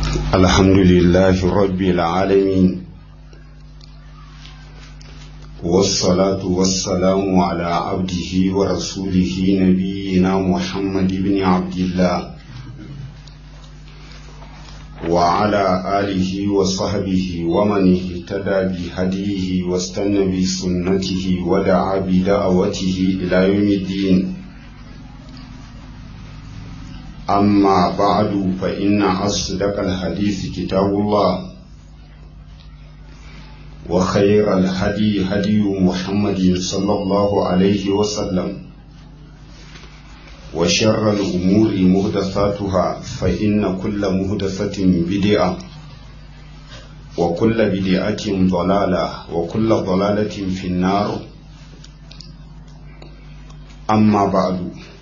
الحمد لله رب العالمين والصلاة والسلام على عبده ورسوله نبينا محمد بن عبد الله وعلى آله وصحبه ومن اهتدى بهديه واستنى بسنته ودعا بدعوته إلى يوم الدين أما بعد فإن أصدق الحديث كتاب الله وخير الهدي هدي محمد صلى الله عليه وسلم وشر الأمور مهدثاتها فإن كل مهدثة بدعة وكل بدعة ضلالة وكل ضلالة في النار أما بعد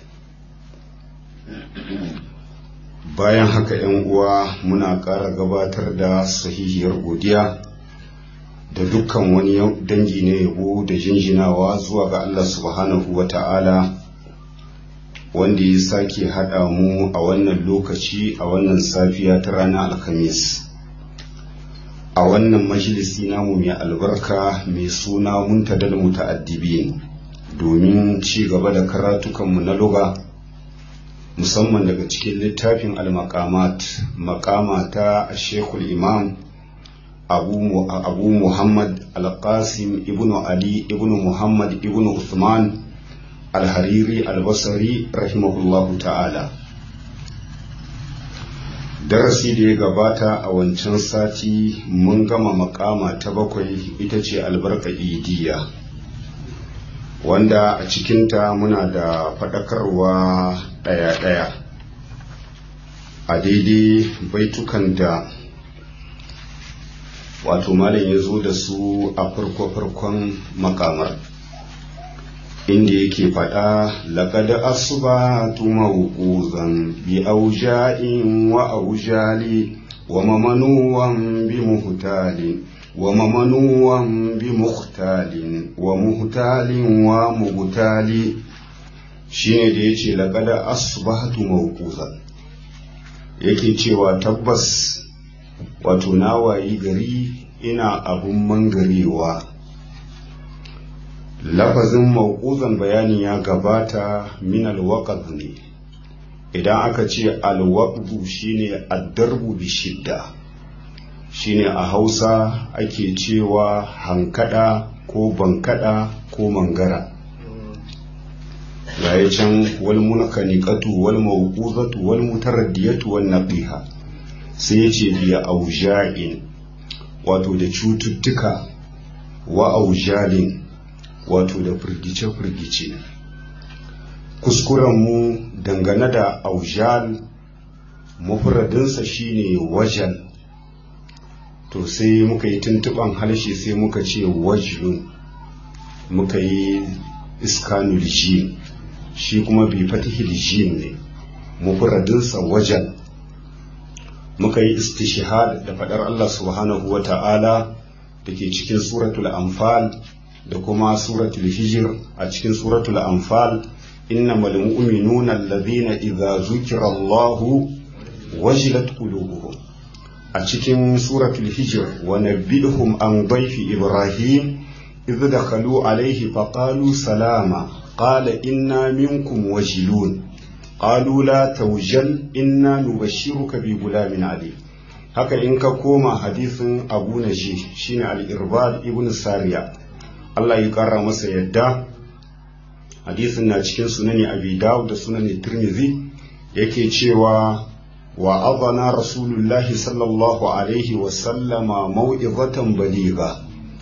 bayan haka ‘yan uwa muna ƙara gabatar da sahihiyar godiya da dukkan wani dangi na yabo da jinjinawa zuwa ga Allah subhanahu wa ta'ala wanda ya sake haɗa mu a wannan lokaci a wannan safiya ta ranar alhamis a wannan majalisi namu mai albarka mai suna muntadal muta'addibin domin ci gaba da karatukanmu na luga musamman daga cikin littafin al-maqamat maqama ta shekul imam abu, abu muhammad al-qasim ibnu ali ibnu muhammad ibnu uthman al-hariri al-basri rahimahullahu ta'ala darasi da ya gabata a wancan sati mun gama makama ta bakwai ita ce albarka idiya wanda a cikinta muna da faɗakarwa ɗaya-ɗaya a daidai baitukan da wato malam ya zo da su a farko-farkon makamar inda yake faɗa laƙada asuba tumawuƙuzan bi auja'in wa aujali wa mamanuwan bi muhtalin wa mamanuwan bi muhtalin wa muhtalin wa mugtali shine da yace laqad asbahtu mawquzan yake cewa tabbas wato na wayi gari ina abun mangarewa lafazin mawquzan bayani ya gabata min alwaqad ne idan aka ce alwaqdu shine addarbu bi shidda shine a hausa ake cewa hankada ko bankada ko mangara gaya can wal munkanikatu wal mawquzatu wal mutaraddiyatu wan naqiha sai yace biya auja'in wato da cututtuka wa aujalin wato da firgice firgice kuskuren mu dangane da aujal mufradinsa shine wajal to sai muka yi tuntuban harshe sai muka ce wajlun muka yi iskanul jim shi kuma bi fatihil jim ne mufradinsa wajen muka yi istishhad da fadar Allah subhanahu wa ta'ala da ke cikin suratul anfal da kuma suratul hijir a cikin suratul anfal innamal mu'minuna alladhina idza zukira Allahu wajilat qulubuhum a cikin suratul hijir wa nabbihum an dayfi ibrahim idh dakhalu alayhi faqalu salama qala inna minkum wajilun qalu la tawjal inna nubashshiruka bi gulamin alim haka in ka koma hadisin abu naji shine al-irbad ibn sariya Allah ya kara masa yadda hadisin na cikin sunani abi dawud da sunani tirmidhi yake cewa وأضنا رسول الله صلى الله عليه وسلم موعظة بليغة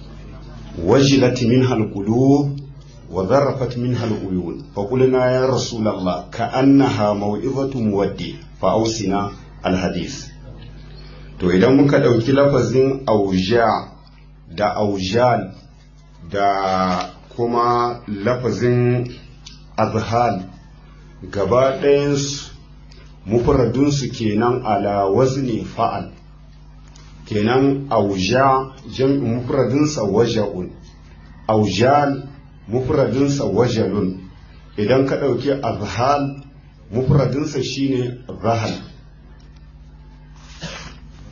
وجلت منها القلوب وذرفت منها العيون فقلنا يا رسول الله كأنها موعظة مودي فأوصنا الحديث to idan muka ɗauki lafazin auja da aujal da kuma lafazin azhal gaba ɗayansu mufradunsu kenan ala wazni fa'al kenan auja jam'in mufradinsa waja'un aujal mufradinsa wajalun idan ka ɗauki azhal mufradinsa shine zahal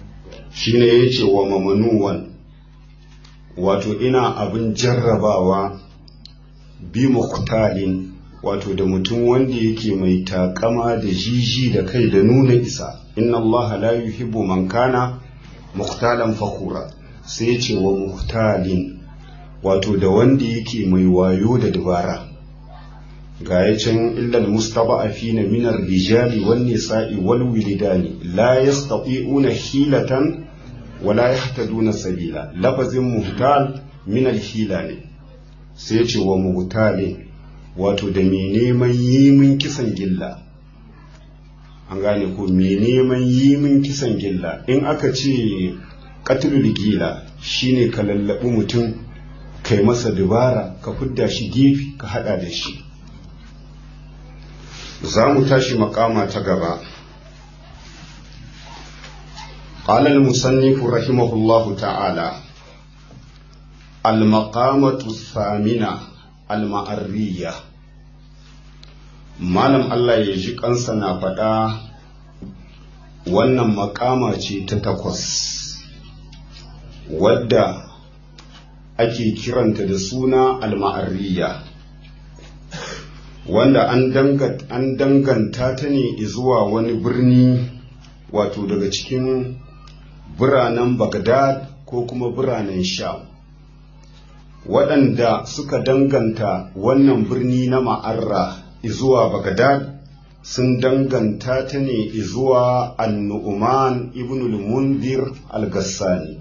shine ya ce wa mamanuwan wato ina abin jarrabawa bi muqtalin wato da mutum wanda yake mai takama da jiji da kai da nuna isa inna Allah la yuhibbu man kana muqtalan fakhura sai ya ce wa muqtalin wato da wanda yake mai wayo da dabara ga ya can illal mustaba'afina min ar-rijali wan nisa'i wal wilidani la yastati'una hilatan wala yahtaduna sabila lafazin muhtal min al-hila ne sai ce wa muhtalin wato da mai neman yi min kisan gilla an gane ko mai neman yi min kisan gilla in aka ce qatlul gila shine ka lallabi mutum kai masa dubara ka fidda shi gefe ka hada da shi za mu tashi makama ta gaba قال المصنف رحمه الله تعالى المقامة الثامنة المعرية malam Allah ya ji kansa na faɗa wannan makama ce ta takwas wadda ake kiranta da suna al-ma'arriya wanda an danganta ta ne zuwa wani birni wato daga cikin biranen Bagdad ko kuma biranen Sham waɗanda suka danganta wannan birni na ma'arra zuwa Bagdad sun danganta ta ne zuwa annu'uman ibn al-munzir al-gassani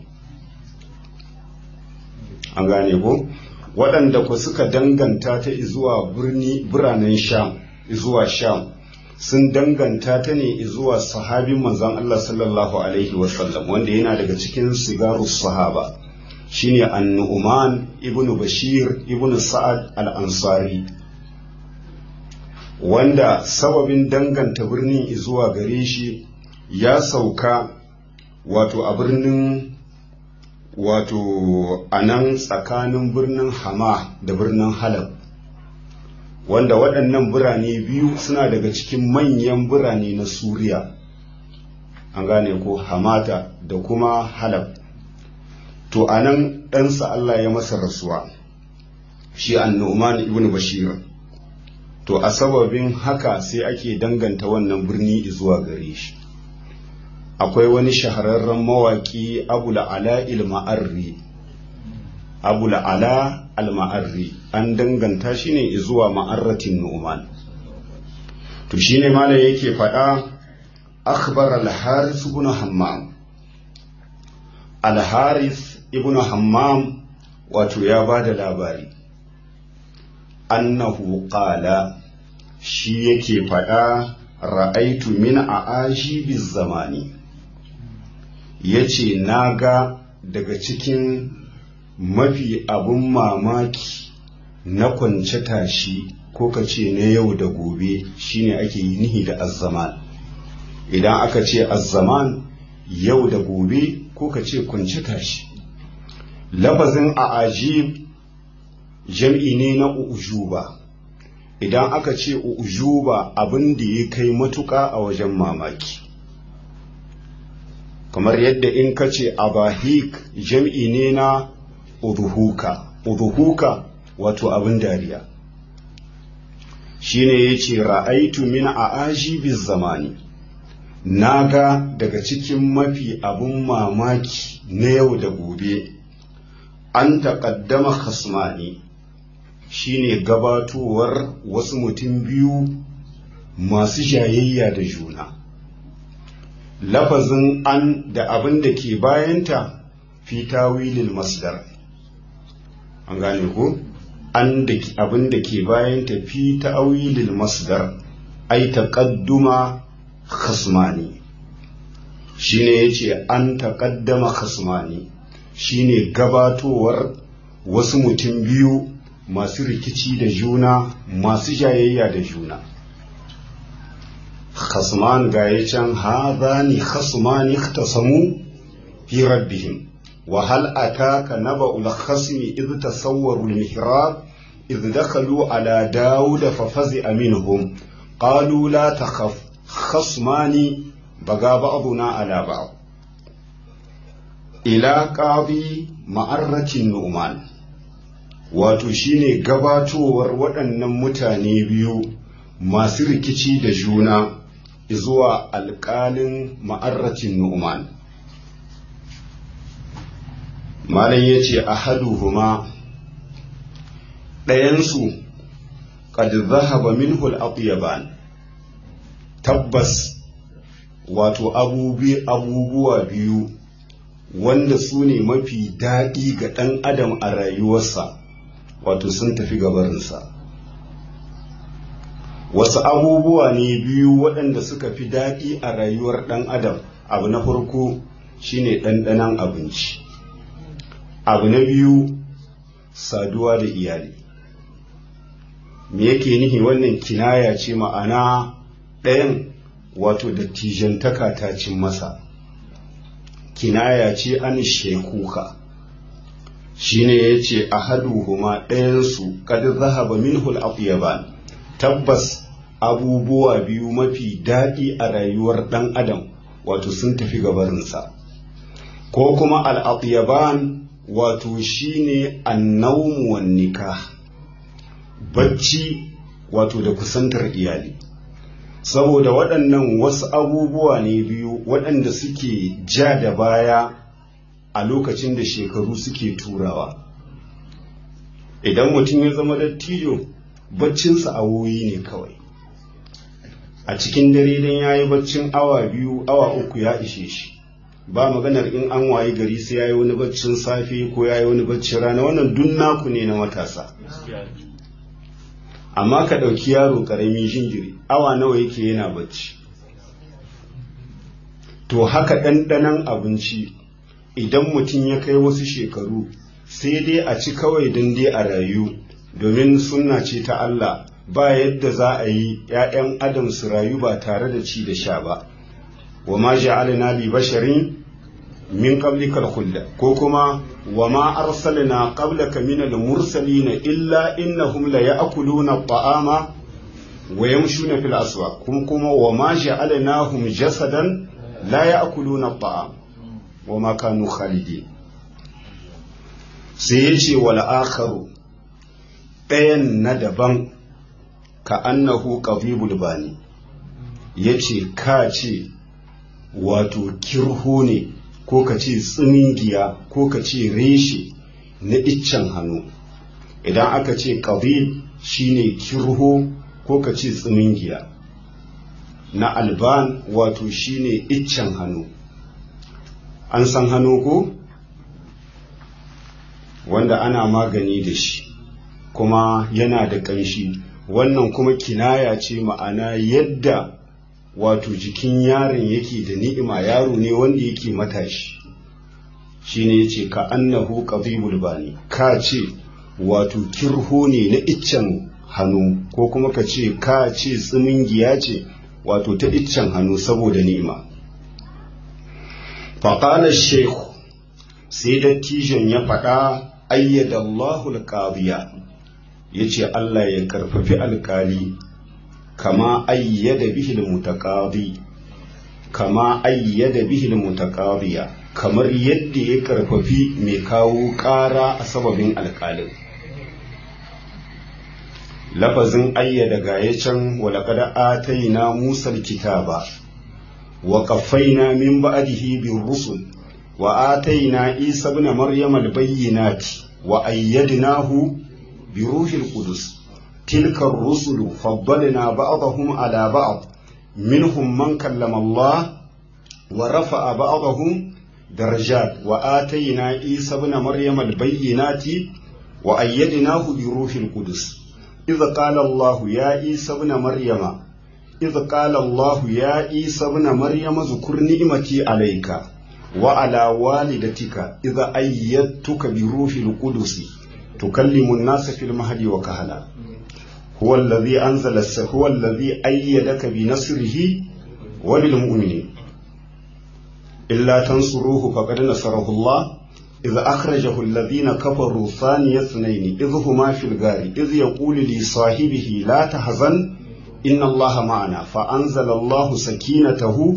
an gane ko waɗanda ku suka danganta ta zuwa birni biranen sham zuwa sham sun danganta ta ne zuwa sahabin manzon Allah sallallahu alaihi wasallam wanda yana daga cikin sigaru sahaba shine annu'uman ibn bashir ibn sa'ad al-ansari wanda sababin danganta birnin zuwa gare shi ya sauka wato a birnin wato a nan tsakanin birnin hama da birnin halab wanda waɗannan birane biyu suna daga cikin manyan birane na suriya an gane ko hamata da kuma halab to a nan ɗansa allah ya masa rasuwa shi annu'man ibn bashir to a sababin haka sai ake danganta wannan birni zuwa gare shi akwai wani shahararren mawaƙi abu la'ala il-ma'arri abu la'ala al-ma'arri an danganta shi ne zuwa ma'arratin nu'man to shine malam yake faɗa akhbar al-haris ibn hammam al-haris ibn hammam wato ya ba da labari annahu qala shi yake faɗa ra'aitu min a ajibiz zamani yace naga daga cikin mafi abun mamaki na kwance tashi ko ka ce na yau da gobe shine ake yi nihi da azzaman idan aka ce azzaman yau da gobe ko ka ce kwance tashi lafazin a ajib jam'i ne na ujuba idan aka ce ujuba abin da ya kai matuƙa a wajen mamaki kamar yadda in ka ce abahik jam'i ne na uduhuka uduhuka wato abin dariya shine ya ce ra'aitu min a ajibiz zamani na ga daga cikin mafi abin mamaki na yau da gobe an taƙaddama khasmani shine gabatowar wasu mutum biyu masu jayayya da juna lafazin an da abin da ke bayanta fi tawilil masdar an gane ko an da abin da ke bayanta fi tawilil masdar ai taqadduma khasmani shine yace an taqaddama khasmani shine gabatowar wasu mutum biyu masu rikici da juna masu jayayya da juna khasman ga ya can hadhani khasmani ikhtasamu fi rabbihim wa hal ataka naba'ul khasmi idh tasawwaru al-mihrab idh dakhalu ala daud fa fazi'a minhum qalu la takhaf khasmani baga ba'duna ala ba'd ila qadi ma'arratin nu'man wato shine gabatowar waɗannan mutane biyu masu rikici da juna zuwa alƙalin ma'arratin nu'man malam ya ce a haduhuma ɗayansu qad zahaba minhu al tabbas wato abubuwa biyu wanda su ne mafi daɗi ga ɗan adam a rayuwarsa wato sun tafi gabarinsa wasu abubuwa ne biyu waɗanda suka fi daɗi a rayuwar ɗan adam abu na farko shine ɗanɗanon abinci abu na biyu saduwa da iyali me yake nihi wannan kinaya ce ma'ana ɗayan wato dattijantaka ta cin masa kinaya ce an shekuka shine ya ce a haduhuma ɗayansu kad zahaba minhul afyaban tabbas abubuwa biyu mafi daɗi a rayuwar ɗan adam wato sun tafi gabarinsa ko kuma al'afyaban wato shine annawmu wan nikah bacci wato da kusantar iyali saboda waɗannan wasu abubuwa ne biyu waɗanda suke ja da baya a lokacin da shekaru suke turawa idan mutum ya zama dattijo baccinsa awoyi ne kawai a cikin dare dan ya yi baccin awa biyu awa uku ya ishe shi ba maganar in an wayi gari sai ya yi wani baccin safe ko ya yi wani baccin rana wannan dun naku ne na matasa amma ka ɗauki yaro ƙarami jinjiri awa nawa yake yana bacci to haka ɗanɗanon abinci idan mutum ya kai wasu shekaru sai dai a ci kawai don dai a rayu domin sunna ce ta Allah ba yadda za a yi ‘ya'yan adam su rayu ba tare da ci da sha ba wa ma ja'alna li basharin min qablikal khulda ko kuma wa ma arsalna qablaka min al mursalin illa innahum la ya'kuluna at-ta'ama wa yamshuna fil aswaq kuma kuma wa ma ja'alnahum jasadan la ya'kuluna at-ta'am wa ma kanu khalidin sai yace wal akharu ɗayan na daban ka annahu qadibul bani yace ka ce wato kirho ne ko ka ce tsimingiya ko ka ce reshe na iccen hannu idan aka ce ƙabib shine kirho ko ka ce tsimingiya na alban wato shine iccen hannu an san hannu ko wanda ana magani da shi kuma yana da ƙanshi wannan kuma kinaya ce ma'ana yadda wato jikin yaron yake da ni'ima yaro ne wanda yake matashi shine yace ka annahu qadibul bani ka ce wato kirho ne na iccen hannu ko kuma ka ce ka ce tsimingiya ce wato ta iccen hannu saboda ni'ima faƙalar shehu sai dattijon ya faɗa ayyada Allahu alƙadiya ya ce Allah ya karfafi alƙali kama ayyada bihi mutaqadi kama ayyada bihi mutaqadiya kamar yadda ya karfafi mai kawo ƙara a sababin alƙalin lafazin ayyada gaya can walaqad atayna musa alkitaba wa qaffayna min ba'dihi bir rusul wa atayna isa ibn maryama albayyinati wa ayyadnahu bi ruhil qudus تلك الرسل فضلنا بعضهم على بعض منهم من كلم الله ورفع بعضهم درجات وآتينا عيسى ابن مريم البينات وأيدناه بروح القدس إذ قال الله يا عيسى ابن مريم إذ قال الله يا عيسى ابن مريم اذكر نعمتي عليك وعلى والدتك إذا أيدتك بروح القدس تكلم الناس في المهد وكهلا هو الذي أنزل هو الذي أيدك بنصره وبالمؤمنين إلا تنصروه فقد نصره الله إذ أخرجه الذين كفروا ثاني اثنين إذ هما في الغار إذ يقول لصاحبه لا تحزن إن الله معنا فأنزل الله سكينته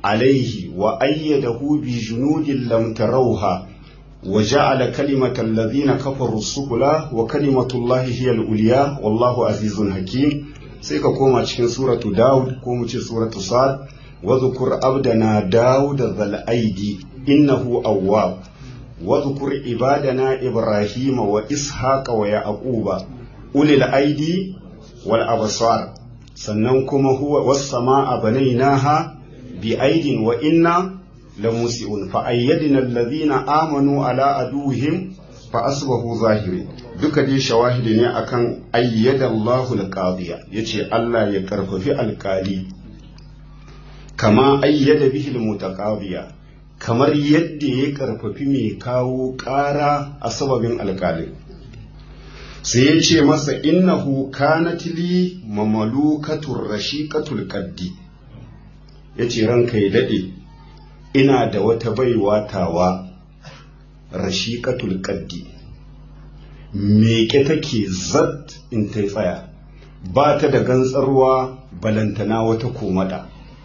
عليه وأيده بجنود لم تروها وجعل كلمة الذين كفروا السفلى وكلمة الله هي العليا والله عزيز حكيم سيكا كوما cikin suratu Dawud ko mu ce suratu Sad wa dhkur abdana Dawud dhal aidi innahu awwab wa dhkur ibadana Ibrahim wa Ishaq wa Yaquba ulil aidi wal absar sannan kuma huwa was samaa banaynaha bi aidin wa inna lamusi'un fa ayyadna alladhina amanu ala aduhim fa asbahu zahiri duka dai shawahidi ne akan ayyada Allahu alqadiya yace Allah ya karfafi alkali kama ayyada bihi almutaqadiya kamar yadda ya karfafi mai kawo ƙara a sababin alkalin sai ya ce masa innahu kanat li mamalukatur rashiqatul qaddi yace ranka ya dade ina da wata baiwa tawa rashiqatul qaddi meke take zat in ta tsaya ba ta da gantsarwa balantana wata komada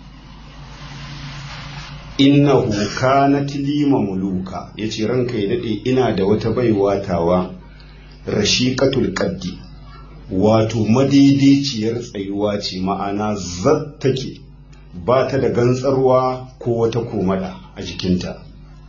innahu kanat li mamluka yace ranka ya dade ina da wata baiwa tawa rashiqatul qaddi wato madaidaiciyar tsayuwa ce ma'ana zat take ba ta da gantsarwa ko wata komada a jikinta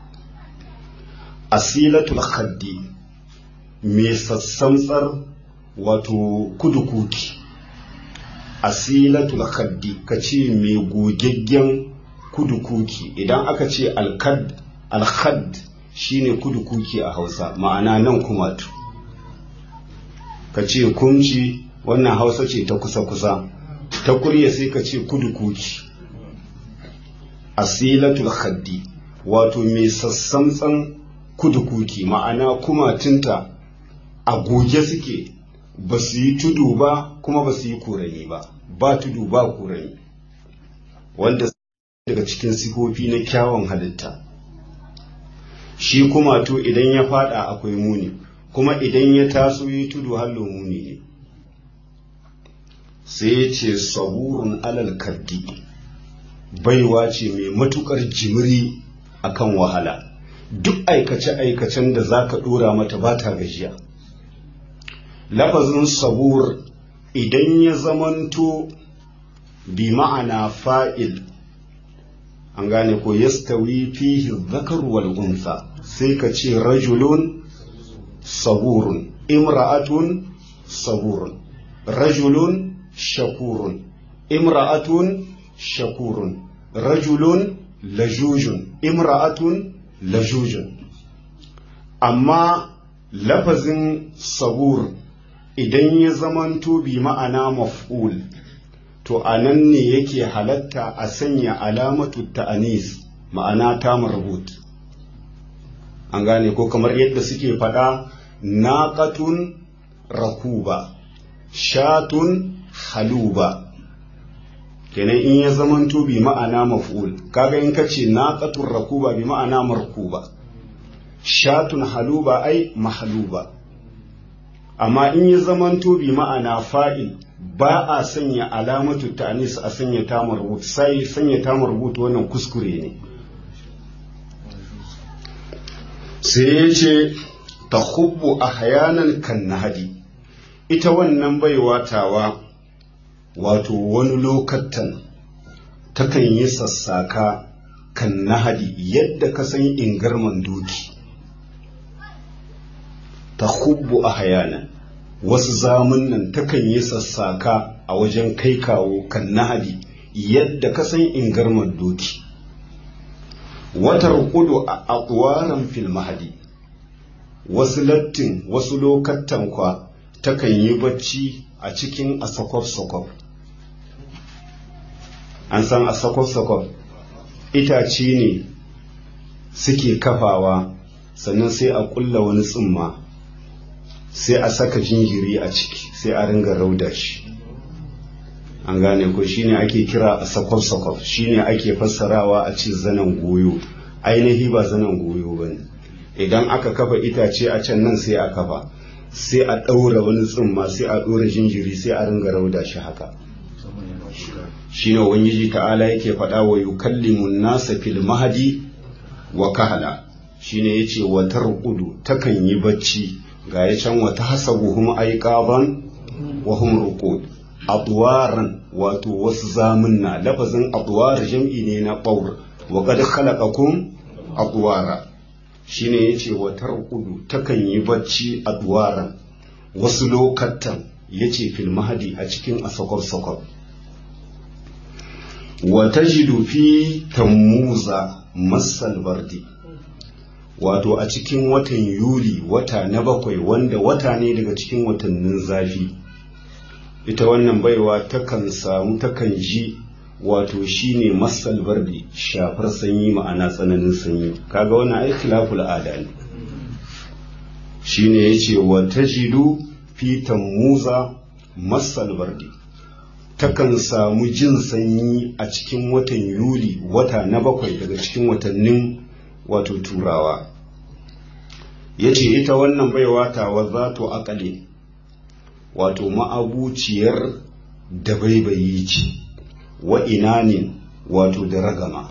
asilatul khaddi mai sassamtsar wato kudukuki asilatul khaddi ka ce mai gogaggen kudukuki idan aka ce alkad alkhad shine kudukuki a hausa ma'ana nan kumatu ka ce kumci wannan hausa ce ta kusa-kusa ta kurya sai ka ce kudukuki asilatul khaddi wato mai sassamtsan kudukuki ma'ana kumatinta a goge suke ba su yi tudu ba kuma ba su yi kurani ba ba tudu ba kurani wanda daga cikin sifofi na kyawun halitta shi kuma to idan ya fada akwai muni kuma idan ya taso yi tudu hallo muni ne sai ya ce saburun alal kaddi baiwa ce mai matukar jimiri akan wahala duk aikace-aikacen da za ka ɗora mata ba ta gajiya lafazin sabur idan ya zamanto bi ma'ana fa'il an gane ko yastawi fihi zakar wal unsa sai ka ce rajulun saburun imra'atun saburun rajulun shakurun imra'atun shakurun rajulun lajujun imra'atun lajujun amma lafazin sabur idan ya zamanto bi ma'ana maf'ul to a nan ne yake halatta a sanya alamatu ta'anis ma'ana ta marbut an gane ko kamar yadda suke faɗa naqatun rakuba shatun haluba kenan in ya zamanto bi ma'ana maf'ul kaga in kace naqatun rakuba bi ma'ana markuba shatun haluba ai mahluba amma in ya zamanto bi ma'ana fa'il ba a sanya alamatu ta'anis a sanya tamar rubutu sai sanya tamar rubutu wannan kuskure ne sai ya ce ta hubbu a hayanan kan nahadi ita wannan baiwa tawa wato wani lokatan takan yi sassaka kan nahadi yadda ka san ingarman doki ta hubbu a hayanan wasu zamunan takan yi sassaka a wajen kai kawo kan nahadi yadda ka san ingarman doki watar kudu a akwaran fil mahadi wasu lattin wasu lokatan kwa takan yi bacci a cikin asakwaf-sakwaf an san asakwaf-sakwaf itace ne suke kafawa sannan sai a kulla wani tsumma sai a saka jinjiri a ciki sai a ringa rauda shi an gane ko shine ake kira a sakwaf-sakwaf shine ake fassarawa a ce zanen goyo ainihi ba zanen goyo ba ne idan aka kafa itace a can nan sai a kafa sai a ɗaura wani tsumma sai a ɗora jinjiri sai a ringa rauda shi haka shine ubangiji ta'ala yake faɗa wa yukallimun nasa fil mahdi wa kahala shine yace wa tarqudu takan yi bacci ga ya can wa tahsabuhum ayqaban wa hum ruqud adwaran wato wasu zamunna lafazin adwar jam'i ne na baur wa qad khalaqakum adwara shine yace wa tarqudu takan yi bacci adwaran wasu lokatan yace fil mahdi a cikin asakor sakor wa tajidu fi tammuza masal bardi wato a cikin watan yuli wata na bakwai wanda wata ne daga cikin watannin zafi ita wannan baiwa takan samu takan ji wato shine masal bardi shafar sanyi ma'ana tsananin sanyi kaga wannan ai khilaful ada ne shine yace wa tajidu fi tammuza masal bardi takan samu jin sanyi a cikin watan yuli wata na bakwai daga cikin watannin wato turawa ya ce ita wannan baiwa tawa za to akale wato ma'abuciyar da baibayi ce wa inanin wato da ragama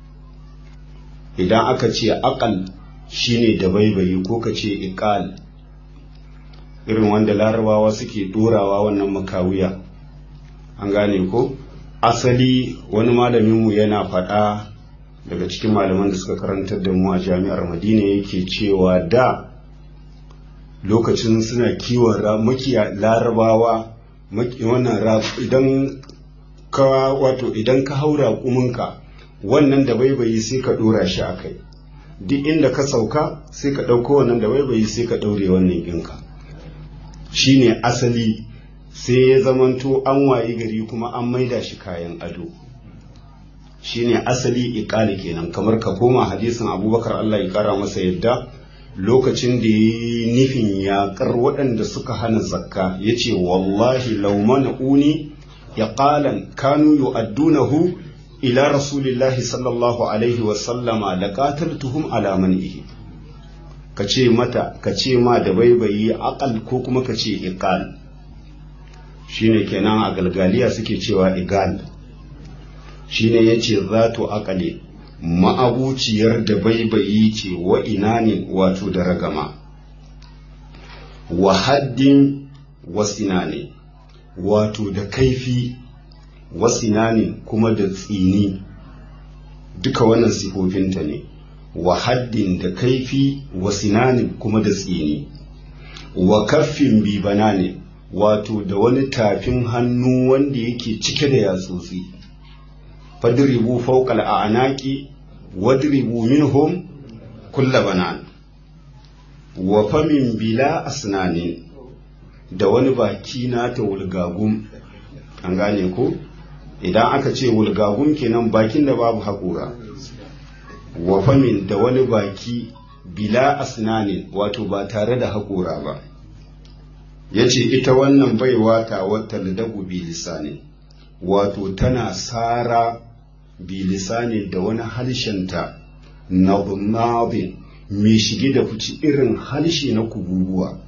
idan aka ce akal shine da baibayi ko ka ce ikal irin wanda larabawa suke dorawa wannan makawiya an gane ko asali wani malaminmu yana faɗa daga cikin malaman da suka karantar da mu a jami'ar madina yake cewa da lokacin suna kiwon makiya larabawa wannan idan ka wato idan ka haura kuminka wannan da baibayi sai ka dora shi a kai duk inda ka sauka sai ka ɗauko wannan da baibayi sai ka ɗaure wannan ɗinka shine asali sai ya zamanto an wayi gari kuma an maida shi kayan ado shine asali iqali kenan kamar ka koma hadisin abubakar Allah ya kara masa yadda lokacin da ya nufin yaƙar waɗanda suka hana zakka ya ce wallahi laumana uni ya ƙalan kanu yu'addunahu ila rasulillahi sallallahu alaihi wasallama da qataltuhum ala man'ihi ka ce mata ka ce ma da baibayi aqal ko kuma ka ce iqal shine kenan a galgaliya suke cewa igal shine yace zatu aqali ma'abuciyar da baibayi ce wa ina ne wato da ragama wa haddin wasina ne wato da kaifi wasina ne kuma da tsini duka wannan sifofinta ne wa haddin da kaifi wasina ne kuma da tsini wa kaffin bibana ne wato da wani tafin hannu wanda yake cike da yatsotsi fadribu fawqal a'naqi wadribu minhum kulla banan wa famin bila asnanin da wani baki na ta wulgagum an gane ko idan aka ce wulgagum kenan bakin da babu haƙura wa famin da wani baki bila asnanin wato ba tare da haƙura ba ya ce ita wannan baiwa ta wata dagu bilisani wato tana sara bilisani da wani halshenta na nabin mai shige da fici irin halshe na kububuwa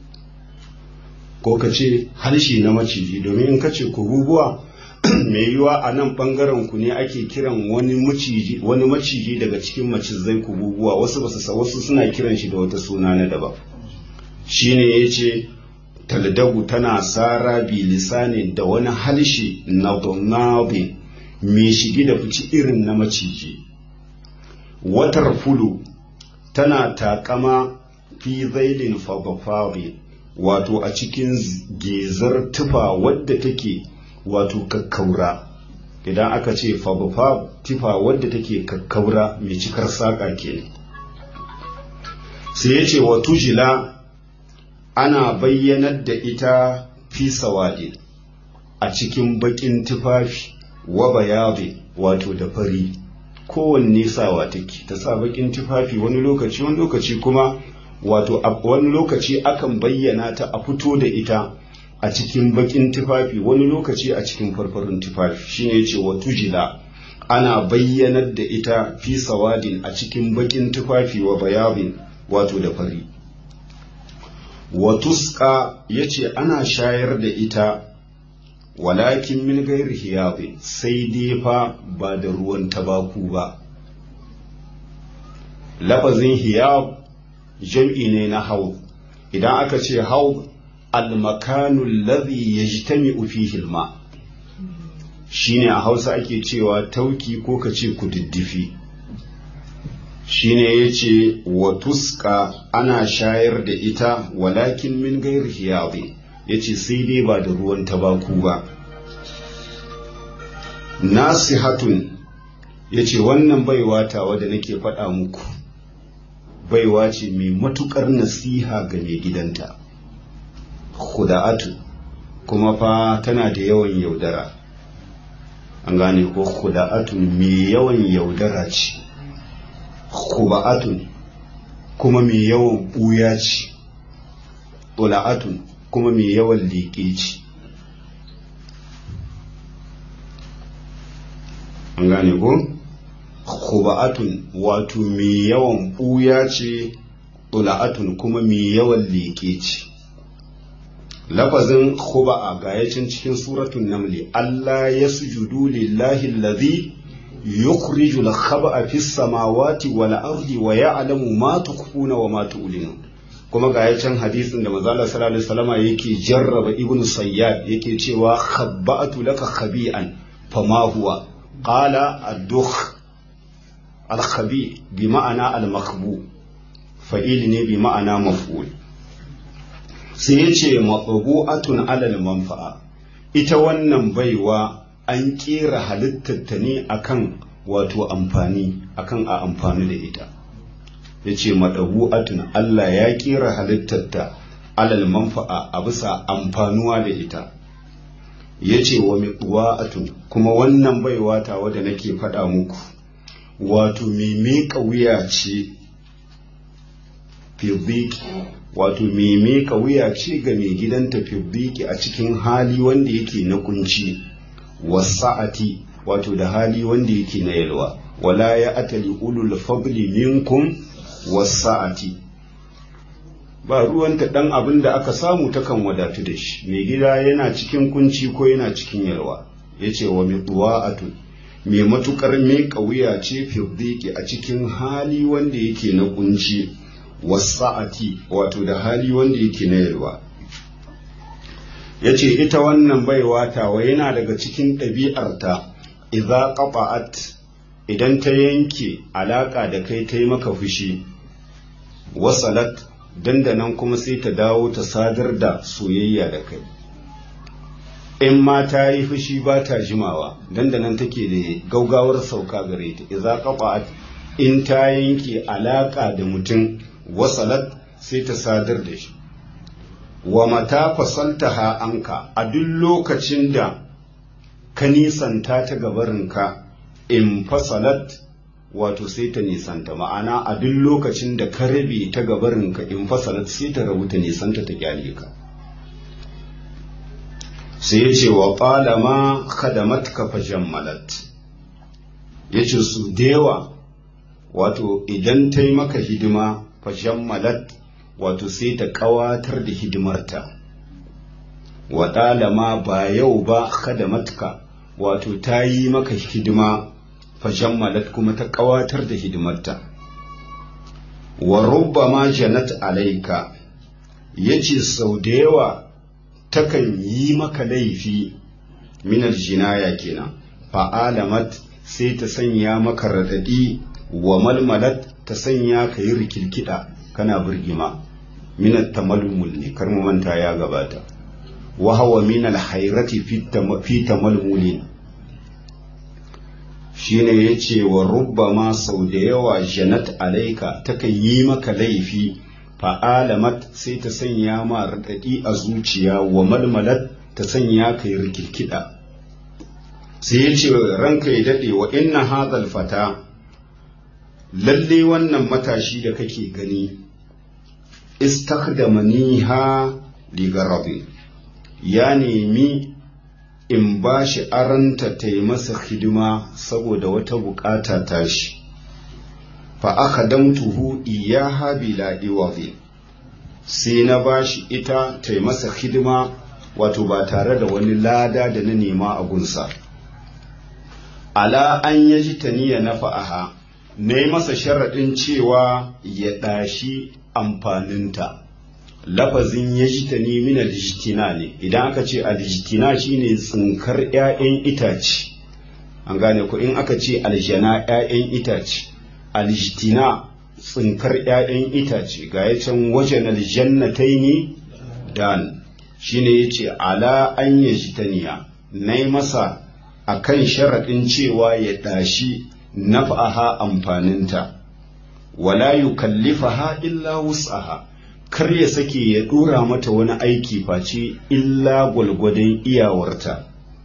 ko ka ce halshe na maciji domin in ka ce kububuwa mai yiwa a nan bangaren ku ne ake kiran wani maciji wani maciji daga cikin macizai kububuwa wasu basu wasu suna kiran shi da wata suna na daban shine yace taldagu tana sara bi lisanin da wani halshe na donabi mai shige da fici irin na maciji watar fulu tana takama fi zailin fabafabi wato a cikin gezar tufa wadda take wato kakkaura idan aka ce fabafab tufa wadda take kakkaura mai cikar saƙa ke sai ya ce wa tujila ana bayyanar da ita fi sawadi a cikin bakin tufafi wa bayabi wato da fari kowanne sawa take ta sa bakin tufafi wani lokaci wani lokaci kuma wato wani lokaci akan bayyana ta a fito da ita a cikin bakin tufafi wani lokaci a cikin farfarin tufafi shine yace wa tujila ana bayyanar da ita fi sawadin a cikin bakin tufafi wa bayabin wato da fari wa tuska yace ana shayar da ita walakin min gairi hiyabi sai dai fa ba da ruwan tabaku ba lafazin hiyab jam'i ne na haud idan aka ce haud almakanu alladhi yajtami'u fihi alma shine a Hausa ake cewa tauki ko ka ce kududdufi shine yace wa tuska ana shayar da ita walakin min gairi hiyabi yace sai dai ba da ruwan tabaku ba nasihatun yace wannan baiwa tawa da nake faɗa muku baiwa ce mai matukar nasiha ga mai gidanta khuda'atu kuma fa tana da yawan yaudara an gane ko khuda'atun mai yawan yaudara ce khuba'atun kuma mai yawan buya ce tula'atun kuma mai yawan liƙe ce an gane ko khuba'atun wato mai yawan buya ce tula'atun kuma mai yawan liƙe ce lafazin khuba'a ga yacin cikin suratun namli Allah ya sujudu lillahi allazi yukhrijul khaba'a fis samawati wal ardi wa ya'lamu ma tukhfuna wa ma tu'linun kuma ga yacin hadisin da manzo Allah sallallahu alaihi wasallam yake jarraba ibnu sayyad yake cewa khabba'atu laka khabi'an fama huwa qala ad-dukh al-khabi bi ma'ana al-makhbu fa'il ne bi ma'ana maf'ul sai ya ce atun alal manfa'a ita wannan baiwa an kera halittarta ne akan wato amfani akan a amfani da ita ya ce atun Allah ya kera halittarta alal manfa'a a bisa amfanuwa da ita ya ce wa atun kuma wannan baiwa ta wadda nake faɗa muku wato mai miƙa wuya ce fiziki wato mai miƙa wuya ce ga mai gidanta fibbiki a cikin hali wanda yake na kunci wasa'ati wato da hali wanda yake na yalwa wala ya atali ulul fadli minkum wasa'ati ba ruwanta dan abin da aka samu takan wadatu da shi mai gida yana cikin kunci ko yana cikin yalwa yace wa mitwa'atu mai matukar miƙa wuya ce fibbiki a cikin hali wanda yake na kunci wasa'ati wato da hali wanda yake na yalwa ya ce ita wannan baiwa tawa yana daga cikin ɗabi'arta idza qata'at idan ta yanke alaƙa da kai ta yi maka fushi wasalat dandanan kuma sai ta dawo ta sadar da soyayya da kai in ma ta yi fushi ba ta jimawa dandanan take da gaugawar sauka gare ta idza qata'at in ta yanke alaƙa da mutum wasalat sai ta sadar da shi wa mata fasaltaha anka a duk lokacin da ka nisanta ta gabarinka in fasalat wato sai ta nisanta ma'ana a duk lokacin da ka rabe ta gabarinka in fasalat sai ta rabu ta nisanta ta kyale ka sai ya ce wa ƙalama khadamatka fajammalat ya ce su da yawa wato idan ta yi maka hidima fajammalat wato sai ta ƙawatar da hidimarta wa ɗalama ba yau ba khadamatka wato ta yi maka hidima fajammalat kuma ta ƙawatar da hidimarta wa rubbama janat alaika yace sau da yawa takan yi maka laifi minar jinaya kenan fa'alamat sai ta sanya maka raɗaɗi wa malmalat ta sanya ka yi rikirkida kana birgima minat tamalmul ne kar mu manta ya gabata wa hawa min alhayrati fi tamalmulin shine yace wa rubbama sau da yawa janat alaika takan yi maka laifi fa'alamat sai ta sanya ma raɗaɗi a zuciya wa malmalat ta sanya ka yi rikirkida sai yace ranka ya daɗe wa inna hadhal fata lalle wannan matashi da kake gani istakdamaniha ligarabin ya nemi in ba shi aranta ta yi masa hidima saboda wata bukata tashi fa aka damtuhu iyaha bila iwazi sai na ba shi ita ta yi masa hidima wato ba tare da wani lada da na nema a gunsa ala an yaji taniya na fa'aha na yi masa sharaɗin cewa ya ɗashi amfaninta lafazin ya ji ta ne min alijtina ne idan aka ce alijtina shine tsinkar 'ya'yan itace an gane ku in aka ce aljana 'ya'yan itace alijtina tsinkar 'ya'yan itace ga ya can wajen aljannatai ne dan shine ya ce ala an ya ji taniya na yi masa a kan sharaɗin cewa ya ɗashi naf'aha amfaninta wala yukallifaha illa wus'aha kar ya sake ya dora mata wani aiki face illa gwalgwadon iyawarta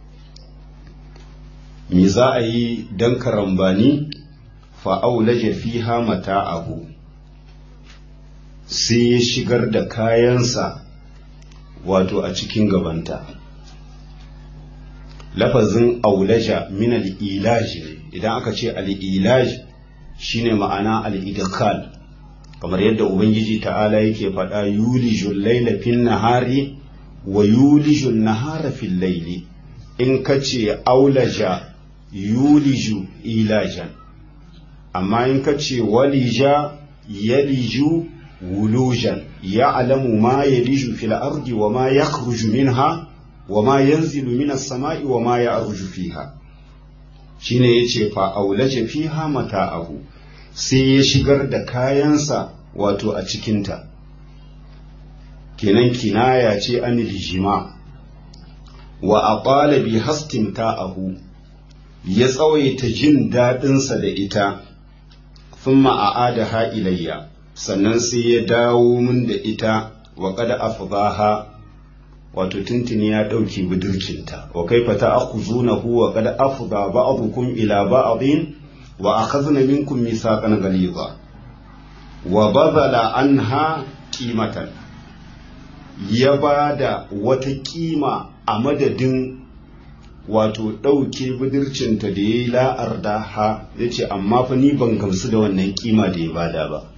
me za a yi don karambani fa'aulaje fiha mata'ahu sai ya shigar da kayansa wato a cikin gabanta lafazin aulaja min al-ilaj idan aka ce al-ilaj shine ma'ana al-idkhal kamar yadda ubangiji ta'ala yake faɗa yulijul laila fin nahari wa yulijul nahara fil laili in kace aulaja yuliju ilajan amma in kace walija yaliju wulujan ya'lamu ma yaliju fil ardi wa ma yakhruju minha wa ma yanzilu minas sama'i wa ma ya'ruju fiha shine yace fa aulaja fiha mata'ahu sai ya shigar da kayansa wato a cikinta kenan kinaya ce an lijima wa aqala bi hastin ta'ahu ya tsawaita jin daɗinsa da ita thumma a'adaha ilayya sannan sai ya dawo min da ita wa qad afdaha wato tuntuni ya ɗauki budurcinta wa kaifa ta'khuzunahu wa qad afda ba'dukum ila ba'din wa akhadna minkum mithaqan ghaliza wa badala anha qimatan ya bada wata kima a madadin wato ɗauke budurcinta da ya yi la'arda ha ya ce amma fa ni ban gamsu da wannan kima da ya bada ba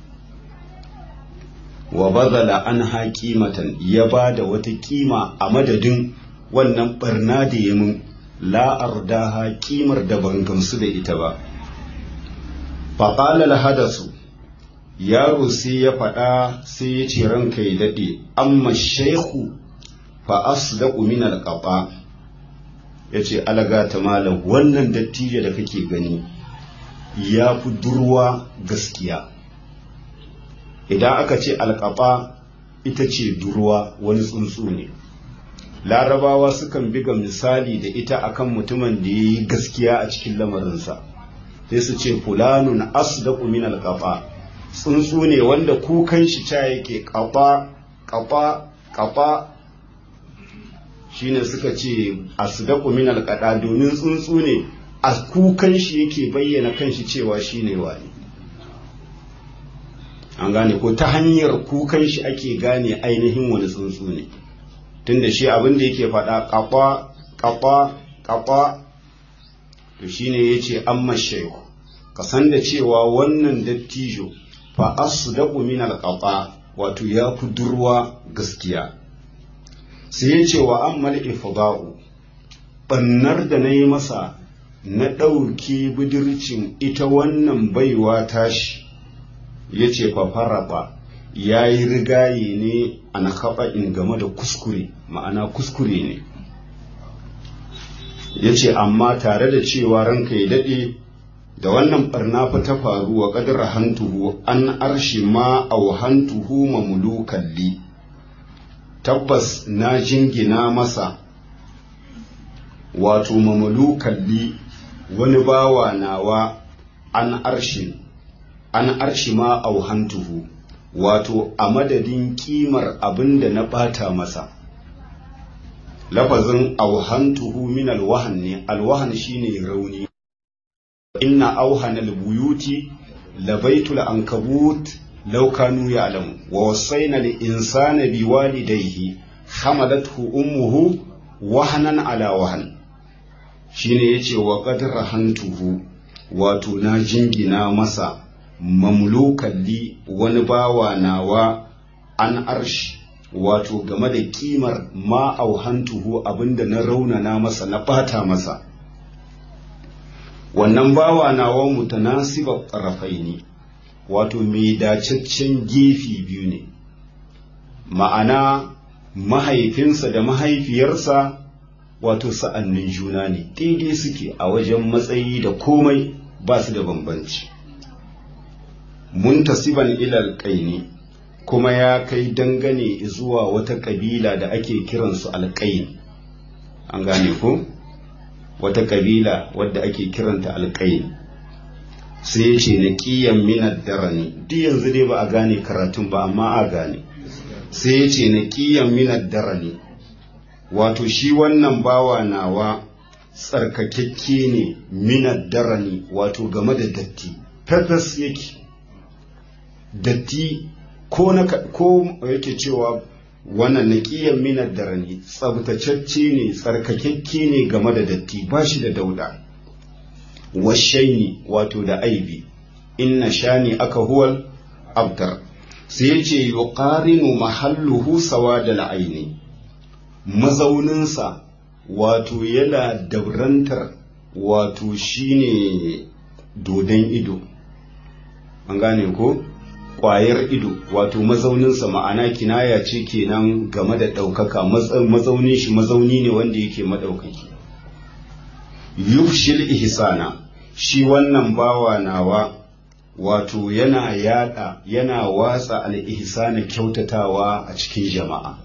wa bazala an ha kimatan ya bada wata kima a madadin wannan barna da ya mun la'arda ha kimar da ban gamsu da ita ba faƙalar hadasu yaro sai ya faɗa sai ya ce ranka ya daɗe amma shaihu fa asdaqu min alqaba ya ce alaga ta malam wannan dattijo da kake gani ya fi durwa gaskiya idan aka ce alƙaba ita ce durwa wani tsuntsu ne larabawa sukan biga misali da ita akan mutumin da ya yi gaskiya a cikin lamarinsa sai su ce fulanun asdaqu min alqaba tsuntsu ne wanda kukan shi ca yake ƙafa ƙafa ƙafa shine suka ce asdaqu min alqada domin tsuntsu ne a kukan shi yake bayyana kanshi cewa shine wani an gane ko ta hanyar kukan shi ake gane ainihin wani tsuntsu ne tunda shi abin da yake faɗa ƙafa ƙafa ƙafa to shine yace amma shehu ka san da cewa wannan dattijo fa asdaqu min alqafa wato ya fi durwa gaskiya sai ya ce wa ammal ifda'u bannar da na yi masa na ɗauki budurcin ita wannan baiwa tashi ya ce fa faraba ya yi rigaye ne a na in game da kuskure ma'ana kuskure ne ya ce amma tare da cewa ranka ya daɗe da wannan barna fa ta faru wa kadar hantuhu an arshi ma au hantuhu mamlukan li tabbas na jingina masa wato mamlukan li wani bawa nawa an arshi an arshi ma au hantuhu wato a madadin kimar abin da na bata masa lafazin auhantuhu min alwahan ne alwahan shine rauni inna auhana albuyuti labaitul ankabut law kanu ya'lamu wa wasayna lil insana biwalidayhi hamalathu ummuhu wahanan ala wahan shine yace wa qad rahantuhu wato na jingina masa mamlukan li wani bawa nawa an arshi wato game da kimar ma auhantuhu abinda na raunana masa na ɓata masa wannan bawa nawa mutanasiba rafaini wato mai dacaccen gefe biyu ne ma'ana mahaifinsa da mahaifiyarsa wato sa'annin juna ne daidai suke a wajen matsayi da komai ba su da bambanci muntasiban ilal ƙaini kuma ya kai dangane zuwa wata ƙabila da ake kiransu alƙain an gane ko wata ƙabila wadda ake kiranta alƙain sai ya ce na ƙiyan minar darani duk yanzu dai ba a gane karatun ba amma a gane sai ya ce na ƙiyan minar darani wato shi wannan bawa nawa tsarkakakke ne minar darani wato game da datti purpose yake datti ko na ko yake cewa wannan naqiyan minar darani tsabtacecce ne tsarkakakke ne game da datti ba shi da dauda washaini wato da aibi inna shani aka huwal abtar sai yace yuqarinu mahalluhu sawadal aini mazauninsa wato yana daurantar wato shine dodon ido an gane ko ƙwayar ido wato mazauninsa ma'ana kinaya ce kenan game da ɗaukaka mazaunin shi mazauni ne wanda yake maɗaukaki yufshil ihsana shi wannan bawa nawa wato yana yada yana watsa al-ihsana kyautatawa a cikin jama'a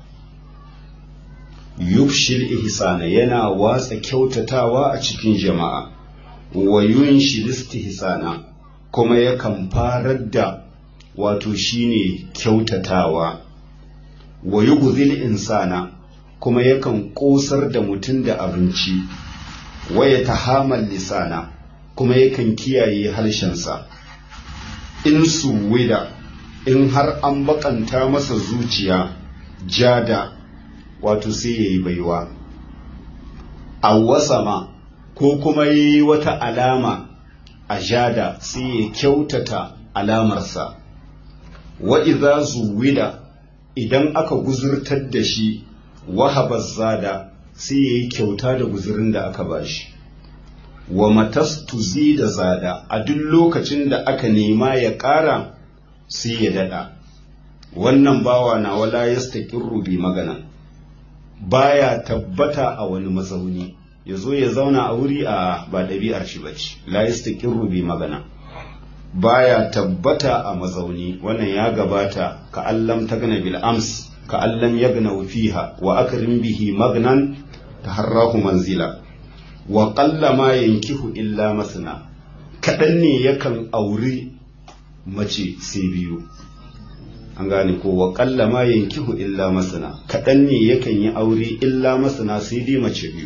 yufshil ihsana yana watsa kyautatawa a cikin jama'a wa yunshil istihsana kuma yakan farar da wato shine kyautatawa wa yughzil insana kuma yakan kosar da mutum da abinci wa yatahamal lisana kuma yakan kiyaye harshensa in suwida in har an bakanta masa zuciya jada wato sai yayi baiwa awwasama ko kuma yi wata alama a jada sai ya kyautata alamarsa wa idza zuwida idan aka guzurtar da shi wahaba zada sai ya yi kyauta da guzurin da aka bashi wa matastuzi da zada a duk lokacin da aka nema ya ƙara sai ya daɗa wannan bawa na wala yastaqirru bi magana baya tabbata a wani mazauni ya zo ya zauna a wuri a ba ɗabi'ar shi bace la yastaqirru bi magana baya tabbata a mazauni wannan ya gabata ka allam tagna bil ams ka allam yagna fiha wa akrim bihi magnan taharrahu manzila wa qalla ma yankihu illa masna kadan ne yakan auri mace sai biyu an gane ko wa qalla ma yankihu illa masna kadan ne yakan yi aure illa masna sai dai mace biyu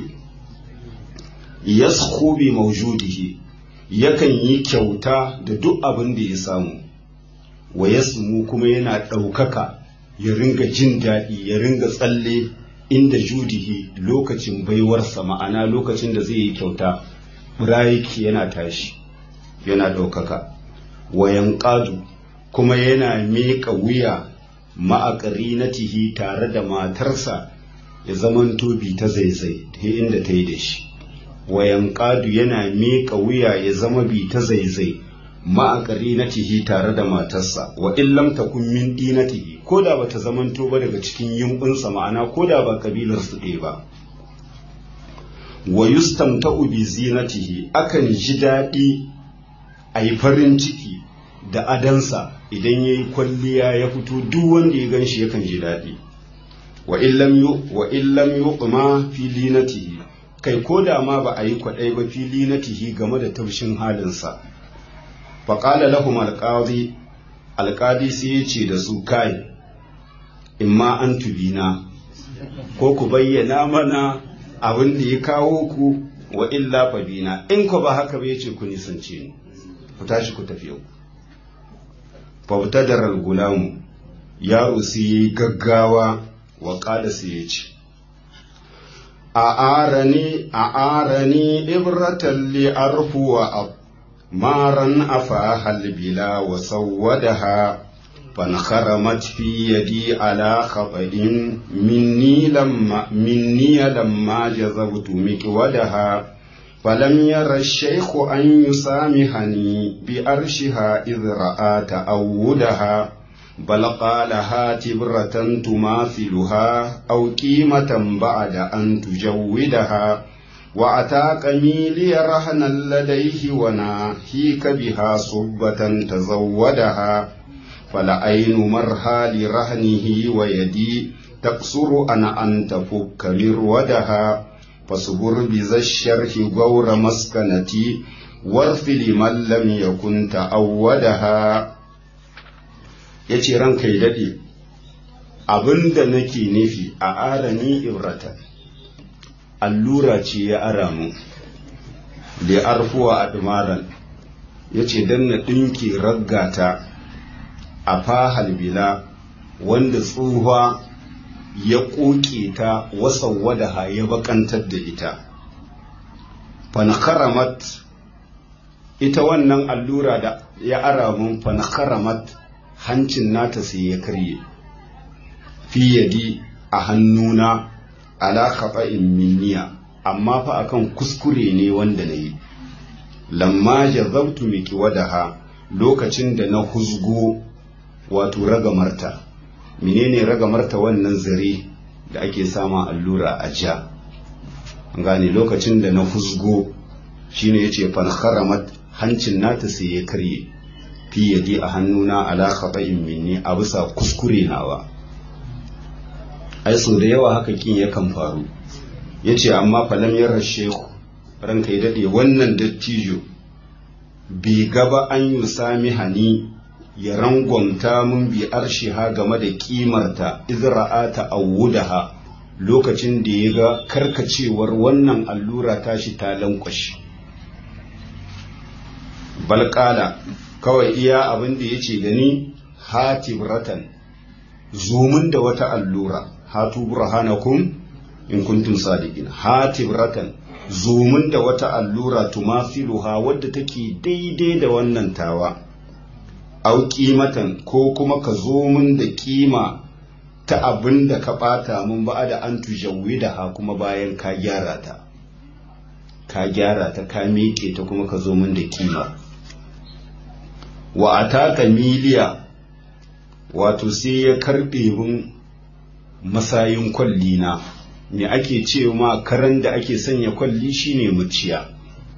yaskhu bi mawjudihi yakan yi kyauta da duk abin da ya samu wa yasmu kuma yana ɗaukaka ya ringa jin daɗi ya ringa tsalle inda judihi lokacin baiwarsa ma'ana lokacin da zai yi kyauta burayiki yana tashi yana ɗaukaka wayan ƙadu kuma yana miƙa wuya ma'aƙari na tihi tare da matarsa ya zamanto bi ta zaizai ta inda ta yi da shi wayan ƙadu yana miƙa wuya ya zama bi ta zaizai ma'aƙari na tihi tare da matarsa wa illam takun min dinatihi ko da bata zamanto ba daga cikin yumbunsa ma'ana ko da ba kabilar su ɗaya ba wa yustamta'u bi zinatihi akan ji daɗi a yi farin ciki da adansa idan ya yi kwalliya ya fito duk wanda ya gan shi yakan ji daɗi wa illam yuqma fi linatihi kai ko da ma ba a yi kwaɗai ba fili na tihi game da taushin halinsa faƙala lahum alƙadi alƙadi sai ya ce da su kai in ma an tubina ko ku bayyana mana abin da ya kawo ku wa illa fabina in ku ba haka ba ya ce ku nisance ni ku tashi ku tafi yau fautadar gulamu yaro sai ya yi gaggawa wa ƙada sai ya ce أعارني أعارني إبرة لأرفو مارا أفاها البلا وسودها فانخرمت في يدي على خطأ مني لما مني لما جذبت مكودها فلم ير الشيخ أن يسامحني بأرشها إذ رأى تأودها بل قالها تبرة تماثلها أو قيمة بعد أن تجودها وأتاك ميلي رهنا لديه وناهيك بها صبة تزودها فلعين مرها لرهنه ويدي تقصر أنا أن تفك مرودها فاصبر بذا الشرح غور مسكنتي وارث لمن لم يكن تأودها yace ranka ya daɗe abin da nake nufi a arani ibrata allura ce ya ara mu da arfuwa a dumaran ya ce don na ɗinki raggata a fahal bila wanda tsohuwa ya ƙoƙe ta wasan wadaha ya bakantar da ita fanakaramat ita wannan allura da ya ara mun fanakaramat hancin nata sai ya karye fi yadi a hannuna ala khata'in minniya amma fa akan kuskure ne wanda na yi lamma jazabtu miki wadaha lokacin da na huzgo wato ragamarta menene ragamarta wannan zare da ake sama allura a ja gane lokacin da na huzgo shine yace fankharamat hancin nata sai ya karye fi yadi a hannuna ala khata'in minni a bisa kuskure nawa ai so da yawa haka kin yakan faru yace amma falam yarar shehu ranka ya dade wannan dattijo bai gaba an yi sami hani ya rangwamta mun bi arshiha game da kimarta izra'ata awudaha lokacin da ya ga karkacewar wannan allura tashi ta lankwashi balkala kawai iya abin da ya ce gani hatibratan zumun da wata allura hatu burhanakum in kuntum sadiqin hatibratan zumun da wata allura tumafiluha wadda take daidai da wannan tawa au kimatan ko kuma ka zo mun da kima ta abin da ka ɓata mun ba da an tujawwi da ha kuma bayan ka gyara ta ka gyara ta ka miƙe ta kuma ka zo mun da kima wa ataka miliya wato sai ya karɓe mun masayin kwalli na me ake ce ma karan da ake sanya kwalli shine muciya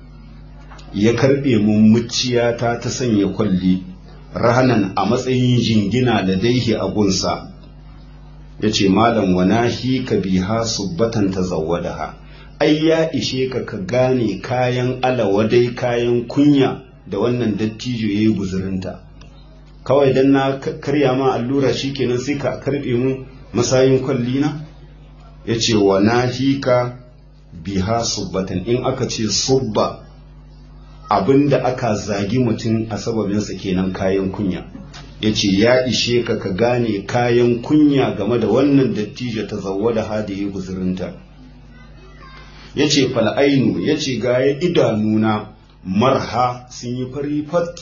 ya karɓe mun muciya ta ta sanya kwalli rahanan a matsayin jingina da daihi a gunsa ya ce malam wanahi ka biha subbatan ta zawadaha ai ya ishe ka ka gane kayan alawadai kayan kunya da wannan dattijo ya yi guzurinta kawai dan na karya ma allura shikenan sai ka karbe mu masayin kwalli na ya ce wanahi ka biha subbatan in aka ce subba abin da aka zagi mutum a sababinsa kenan kayan kunya ya ce ya ishe ka ka gane kayan kunya game da wannan dattijo ta zauwa da hada ya guzurinta ya ce fal'ainu ya ce gaya idanuna marha sun yi fari fat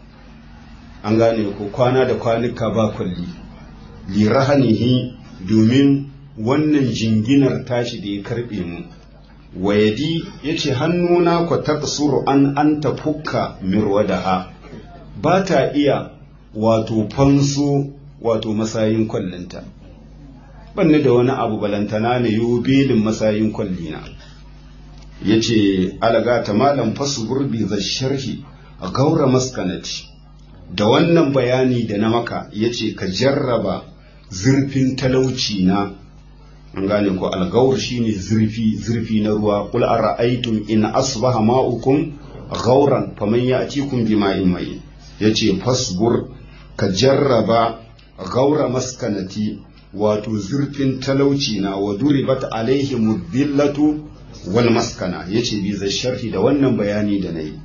an gane ko kwana da kwanuka ba kwalli lirahanihi domin wannan jinginar tashi da ya karbe mu wayadi ya ce hannuna ku taqsuru an an tafukka mirwadaha ba ta iya wato fanso wato masayin kwallinta banni da wani abu balantana ne yo belin masayin kwallina ya ce alagata malam fasu gurbi za sharhi a gaura maskanati da wannan bayani da na maka ya ce ka jarraba zurfin talauci na an gane ko algawar shine zurfi zurfi na ruwa qul ara'aytum in asbaha ma'ukum ghauran faman ya'tikum bima'in mai yace fasbur ka jarraba gaura maskanati wato zurfin talauci na wa duribat alaihi mudillatu wal maskana yace bi zai sharhi da wannan bayani da nayi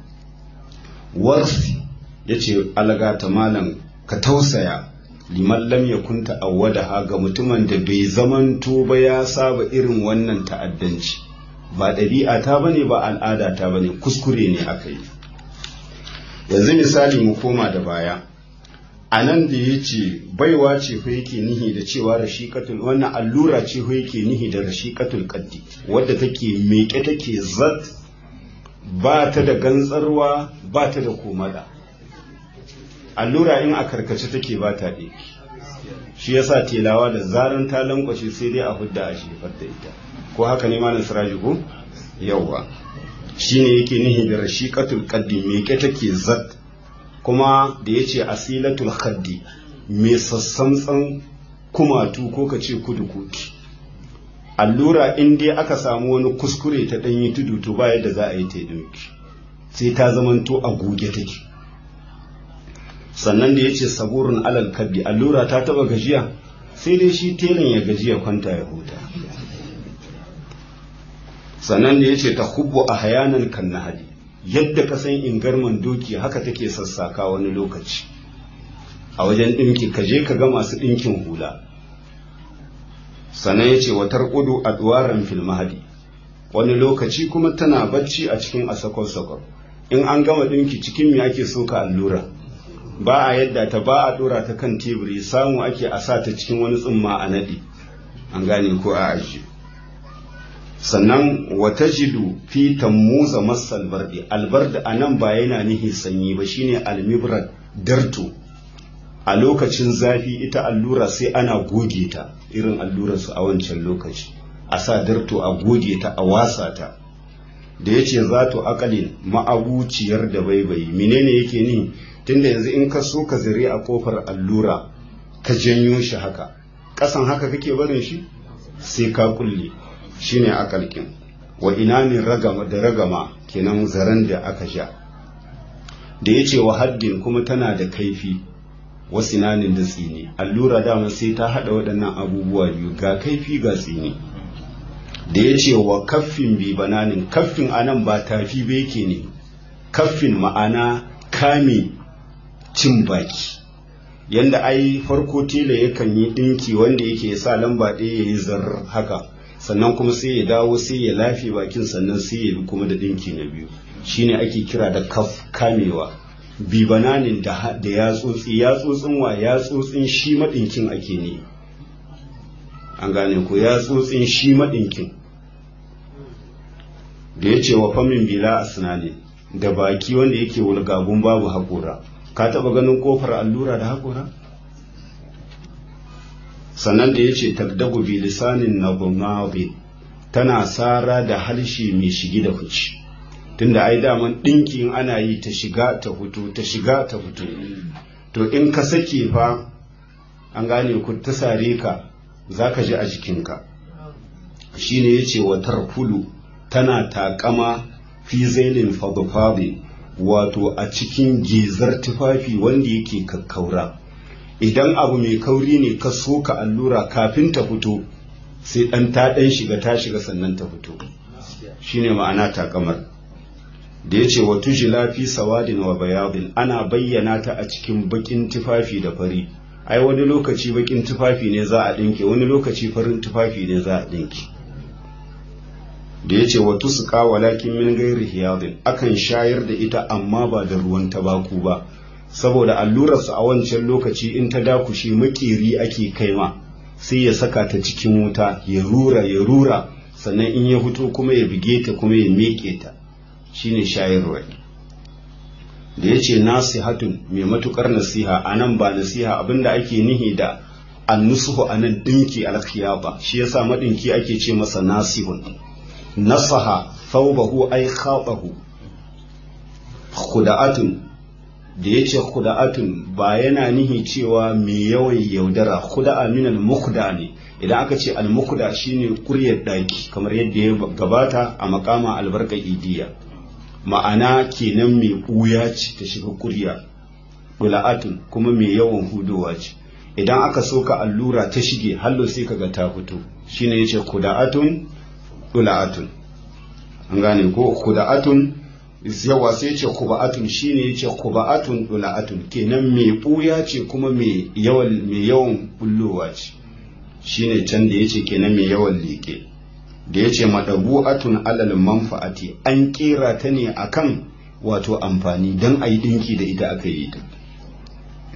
warsi yace algata malam ka tausaya liman lam yakun ta'awwadaha ga mutumin da bai zamanto ba ya saba irin wannan ta'addanci ba ɗabi'a ta bane ba al'ada ta bane kuskure ne aka yi yanzu misali mu koma da baya a nan da ya ce baiwa ce fa yake nihi da cewa rashiƙatul wannan allura ce fa yake nihi da rashiƙatul kaddi wadda take meke take zat ba ta da gantsarwa ba ta da komada allura in a karkace take ba ta ɗaya shi yasa telawa da zaran ta lankwashe sai dai a hudda a shefar da ita ko haka ne malam siraji ko yawwa shine yake nihi da rashiqatul qaddi me ke take zat kuma da yace asilatul khaddi me sassamtsan kumatu ko ka ce kudu kuti allura in dai aka samu wani kuskure ta danyi tudu to ba yadda za a yi ta dinki sai ta zamanto a goge take sannan da yace saburun alal kaddi allura ta taba gajiya sai dai shi telan ya gajiya kwanta ya huta sannan da ya ce ta hubbu a hayanan kan nahali yadda ka san ingarman doki haka take sassaka wani lokaci a wajen ɗinki ka je ka ga masu ɗinkin hula sannan ya ce watar ƙudu a duwaran filmahadi wani lokaci kuma tana bacci a cikin asakon-sakon in an gama ɗinki cikin me ake so ka allura ba a yadda ta ba a ɗora ta kan teburi samu ake a sa ta cikin wani tsumma a naɗi an gane ko a ajiye sannan wata jidu fi tammuza masal bardi albarda a nan ba yana nihi sanyi ba shine almibrat darto a lokacin zafi ita allura sai ana goge ta irin allurarsu a wancan lokaci a sa darto a goge ta a wasa ta da ya ce za to akalin ma'abuciyar da baibayi menene yake ni tunda yanzu in ka so ka zire a kofar allura ka janyo shi haka ƙasan haka kake barin shi sai ka kulle shine akalkin wa inanin ragama da ragama kenan zaren da aka sha da ya ce wa haddin kuma tana da kaifi wa sinanin da tsini allura dama sai ta haɗa waɗannan abubuwa biyu ga kaifi ga tsini da ya ce wa kaffin bi bananin kaffin anan ba tafi ba yake ne kaffin ma'ana kame cin baki yanda ai farko tela yakan yi ɗinki wanda yake sa lamba ɗaya ya yi zarar haka sannan kuma sai ya dawo sai ya lafe bakin sannan sai ya bi kuma da ɗinki na biyu shine ake kira da kaf kamewa bi bananin da da yatsotsi yatsotsin wa yatsotsin shi maɗinkin ake ne an gane ko yatsotsin shi maɗinkin da ya ce wa famin bila asnani da baki wanda yake wulgagun babu haƙora ka taɓa ganin ƙofar allura da haƙora sannan da ya ce tagdagu bi lisanin nabunabi tana sara da harshe mai shigi da fici tunda ai daman ɗinkin ana yi ta shiga ta fito ta shiga ta fito to in ka sake fa an gane ku ta sare ka za ka ji a jikinka shine ya ce wa tarfulu tana takama fi zailin fadfabi wato a cikin gizar tufafi wanda yake kakkaura idan abu mai kauri ne ka soka allura kafin ta fito sai ɗan ta ɗan shiga ta shiga sannan ta fito shine ma'ana takamar da ya ce wa tujila fi sawadin wa bayadin ana bayyana ta a cikin bakin tufafi da fari ai wani lokaci bakin tufafi ne za a ɗinke wani lokaci farin tufafi ne za a ɗinke da ya ce wa tusuka walakin min gairi hiyadin akan shayar da ita amma ba da ruwan tabaku ba saboda allurarsu a wancan lokaci in ta dakushe makeri ake kaima sai ya saka ta cikin wuta ya rura ya rura sannan in ya fito kuma ya bige ta kuma ya meke ta shine shayarwa da ya ce nasihatun mai matukar nasiha a nan ba nasiha abinda ake nihi da annusuhu a nan ɗinki alkhiyaba shi yasa maɗinki ake ce masa nasihun nasaha thawbahu ay khatahu khuda'atun da yace khuda'atun ba yana nihi cewa mai yawan yaudara khuda'a min al-mukhda ne idan aka ce al-mukhda shine kuryar daki kamar yadda ya gabata a makama albarka idiya ma'ana kenan mai buya ce ta shiga kurya dula'atun kuma mai yawan hudowa ce idan aka soka allura ta shige hallo sai kaga ta fito shine yace khuda'atun dula'atun an gane ko khuda'atun yawa sai ce khuba'atun shine yace khuba'atun dula'atun kenan mai buya ce kuma mai yawan mai yawan bullowa ce shine can da yace kenan mai yawan leke da yace madabu'atun alal manfa'ati an kera ta ne akan wato amfani dan ayi dinki da ita aka yi ta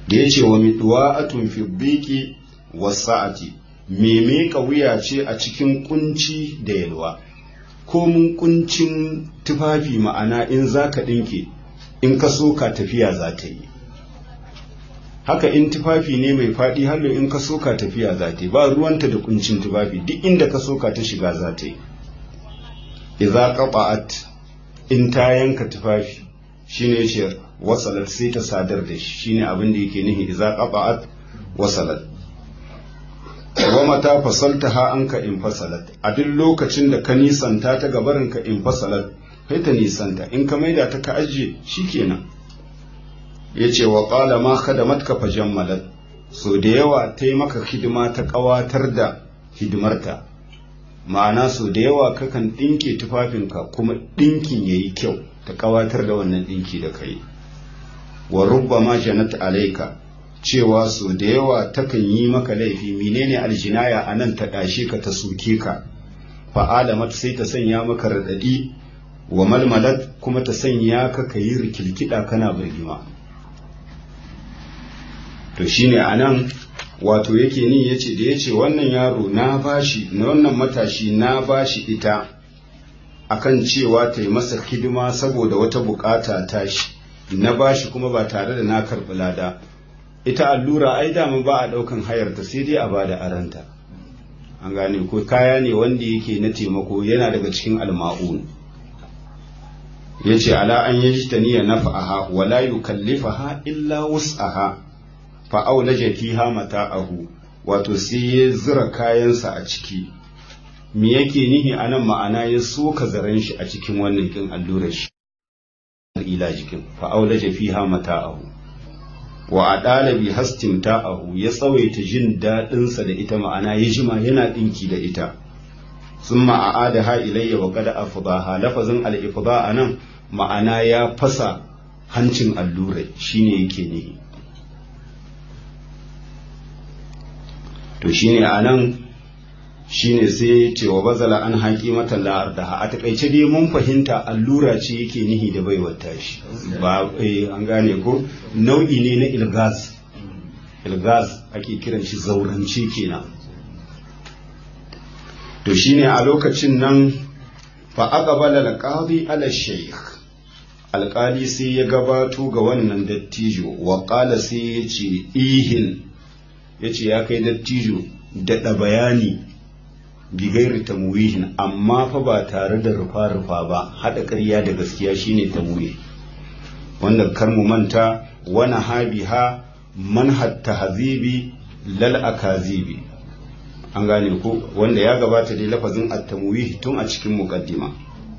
da ya ce wa miɗuwa'atun fi biki wasa'ati me meka wuya ce a cikin kunci da yalwa ko mun kuncin tufafi ma'ana in za ka ɗinke in ka so ka tafiya za ta yi haka in tufafi ne mai faɗi hallo in ka so ka tafiya za ta yi ba ruwanta da kuncin tufafi duk inda ka so ka ta shiga za ta yi idza qata'at in ta yanka tufafi shine yace wasalat sai ta sadar da shi shine abin da yake nihi idza qata'at wasalat wa mata fasaltaha anka in fasalat a duk lokacin da ka nisanta ta gabarin ka in fasalat kai ta nisanta in ka maida ta ka ajiye shikenan yace wa qala ma khadamatka fajammalat so da yawa ta yi maka hidima ta kawatar da hidimarta ma'ana so da yawa kakan ɗinke tufafinka kuma ɗinkin ya yi kyau ta kawatar da wannan ɗinki da kai wa rubba ma janat alaika cewa so da yawa takan yi maka laifi menene aljinaya a nan ta ɗashe ka ta soke ka fa'alamat sai ta sanya maka raɗaɗi wa malmalat kuma ta sanya ka ka yi rikilkiɗa kana birgima to shine a nan wato yake ni yace da yace wannan yaro na bashi na wannan matashi na bashi ita akan cewa ta yi masa hidima saboda wata bukata tashi na bashi kuma ba tare da na karɓi lada ita allura ai dama ba a ɗaukan hayarta sai dai a bada aranta an gane ko kaya ne wanda yake na taimako yana daga cikin alma'un yace ala an yajtaniya naf'aha wala yukallifaha illa wus'aha fa'aulaje fiha mata'ahu wato sai ya zura kayansa a ciki me yake nihi anan ma'ana ya soka zaren shi a cikin wannan kin allurar shi ila jikin fa'aulaje fiha mata'ahu wa adala bi hastimta'ahu ya tsawaita jin dadin sa da ita ma'ana ya jima yana dinki da ita summa a'adaha ilayya wa qad afdaha lafazin al-ifda anan ma'ana ya fasa hancin allurai shine yake nihi to shine a nan shine sai ce wa bazala an haƙi mata la'ar da a takaice dai mun fahimta allura ce yake nihi da baiwar tashi ba an gane ko nau'i ne na ilgaz ilgaz ake kiran shi zaurance kenan to shine a lokacin nan fa aqbala alqadi ala shaykh alƙali sai ya gabato ga wannan dattijo wa qala sai ya ce ihin ya ce ya kai dattijo daɗa bayani bigairi tamwihin amma fa ba tare da rufa-rufa ba haɗa ƙarya da gaskiya shine tamwih wanda kar mu manta wani habiha manhat tahzibi lal akazibi an gane ko wanda ya gabata dai lafazin at-tamwih tun a cikin muqaddima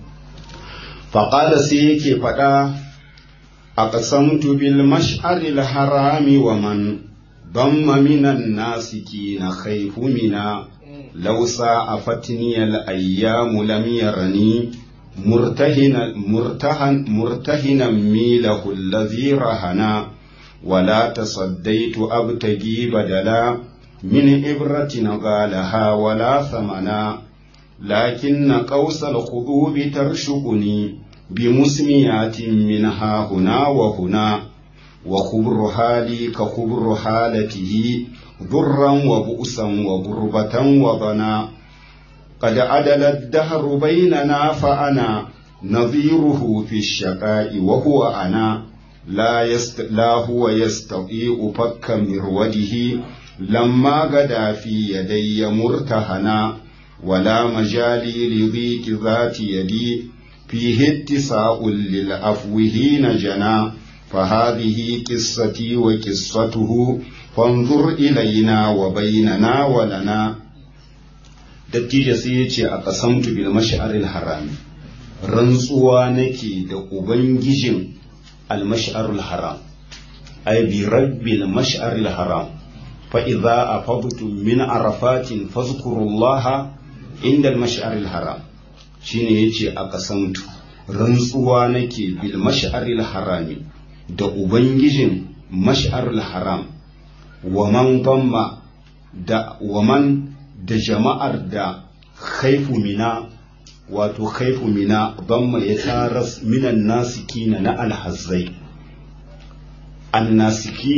faqala sai yake faɗa aqsamtu bil mash'aril harami wa man ضم من الناسكين خيف منا لو ساءفتني الأيام لم يرني مرتهنا مرتهن مرتهنا ميله الذي رهنا ولا تصديت أبتغي بدلا من إبرة غالها ولا ثمنا لكن قوس الخضوب ترشقني بمسميات منها هنا وهنا وخبر حالي كخبر حالته ضرا وبؤسا وغربة وضنا قد عدل الدهر بيننا فأنا نظيره في الشقاء وهو أنا لا, يست... لا هو يستطيع فك مروده لما غدا في يدي مرتهنا ولا مجالي لضيق ذات يدي فيه اتساء للعفو حين جنا فهذه قصتي وقصته فانظر إلينا وبيننا ولنا dattijo sai ya ce a ƙasamtu bil mash'aril harami rantsuwa nake da ubangijin al mash'arul haram ay bi rabbil mash'aril haram fa idza afadtum min arafatin fazkurullaha inda al mash'aril haram shine yace a ƙasamtu rantsuwa nake bil mash'aril harami da ubangijin mash'arul haram wa man damma da waman da jama'ar da khaifu mina wato khaifu mina damma ya taras minan nasikina na alhazzai annasikin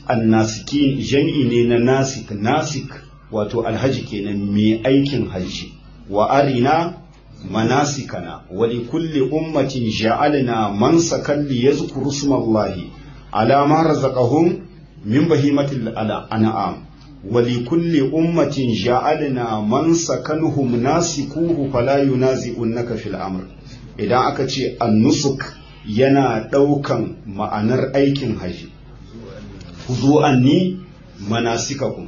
annasikin jam'i ne na nasik nasik wato alhaji kenan mai aikin hajji wa arina manasikana wa li kulli ummatin ja'alna mansakan li yazkuru smallahi ala ma razaqahum min bahimatil an'am wa li kulli ummatin ja'alna mansakanhum nasikuhu fala yunazi'unka fil amr idan aka ce annusuk yana ɗaukan ma'anar aikin haji huzu anni manasikakum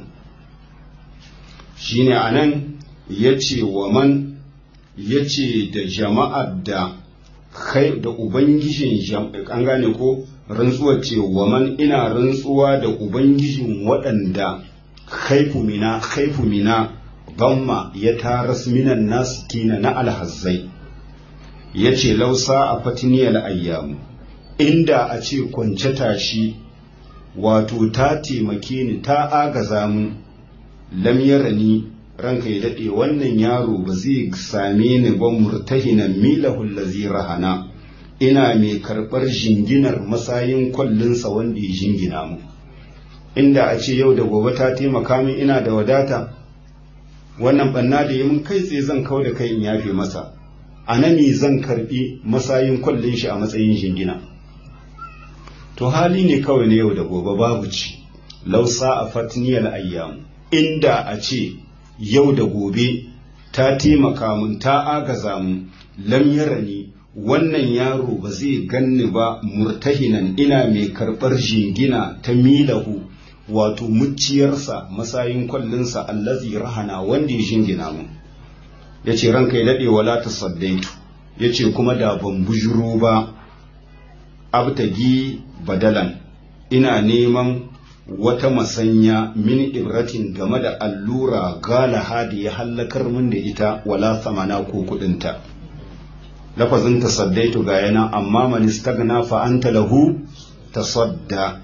shine anan yace wa man yace da jama'ar da kai da ubangijin an gane ko rantsuwar ce wa man ina rantsuwa da ubangijin waɗanda khaifu mina khaifu mina gamma ya taras minan nasikina na alhazzai ya ce lausa a fatiniyar ayyamu inda a ce kwance tashi wato ta taimake ni ta agaza mu lam yarani ranka ya daɗe wannan yaro ba zai same ni ba murtahinan milahul lazi rahana ina mai karɓar jinginar masayin kwallinsa wanda ya jingina mu inda a ce yau da gobe ta taimaka min ina da wadata wannan banna da yi mun kai tsaye zan kau da kai in yafe masa a nami zan karbi masayin kwallon shi a matsayin jingina to hali ne kawai na yau da gobe babu ci lausa a fatniyar ayyamu inda a ce yau da gobe ta taimaka mun ta agaza mun lam yarani wannan yaro ba zai ganni ba murtahinan ina mai karɓar jingina ta milahu wato muciyarsa masayin kwallinsa allazi rahana wanda ya jingina mu ya ce ranka ya daɗe wala ta saddaitu ya ce kuma da ban bujuro ba abtagi badalan ina neman wata masanya min ibratin game da allura galaha da ya hallakar min da ita wala samana ko kudinta lafazin tasaddaitu ga yana amma man istagna fa anta lahu tasadda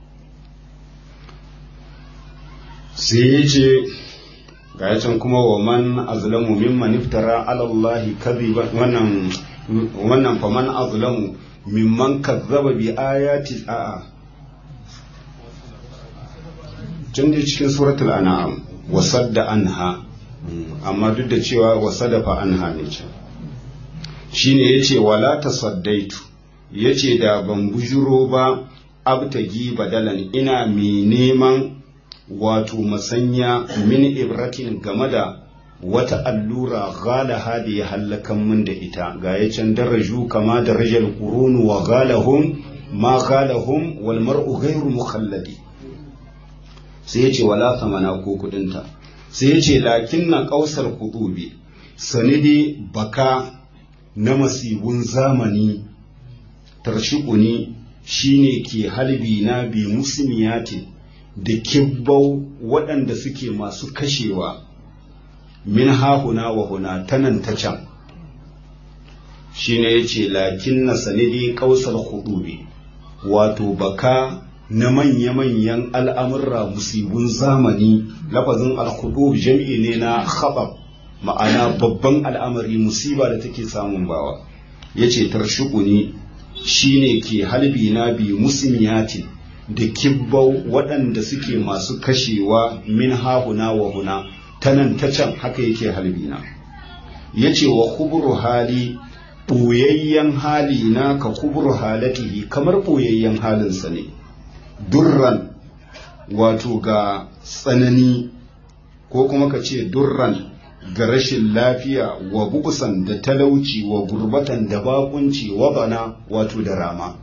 sai ya ce ga can kuma wa man azlamu mimman iftara ala Allah kadhiban wannan wannan fa man azlamu mimman kazzaba bi ayati a'a can dai cikin suratul an'am wa sadda anha amma duk da cewa wa sadafa anha ne can shine yace wala tasaddaitu yace da ban bujuro ba abtagi badalan ina mai neman wato masanya min ibratin game da wata allura galaha da ya hallakan min da ita ga ya can daraju kama darajar qurunu wa galahum ma galahum wal mar'u ghayru mukhalladi sai yace wala samana ko kudinta sai yace lakinna qausar qudubi sanidi baka na masibun zamani tarshikuni shine ke halbi na bi musmiyatin da kibbau waɗanda suke masu kashewa min hahuna wa huna ta nan ta can shi ne ya ce lakin na sanidi ƙausar hudubi wato baka na manya-manyan al'amurra musibun zamani lafazin al jam'i ne na khabab ma'ana babban al'amari musiba da take samun bawa ya ce tarshukuni shi ne ke halbi na bi musmiyatin da kibbau waɗanda suke masu kashewa min hahuna wa huna ta nan ta can haka yake halbina ya ce wa kuburu hali ɓoyayyen hali na ka kuburu halatihi kamar ɓoyayyen halinsa ne durran wato ga tsanani ko kuma ka ce durran ga rashin lafiya wa bukusan da talauci wa gurbatan da bakunci wa bana wato da rama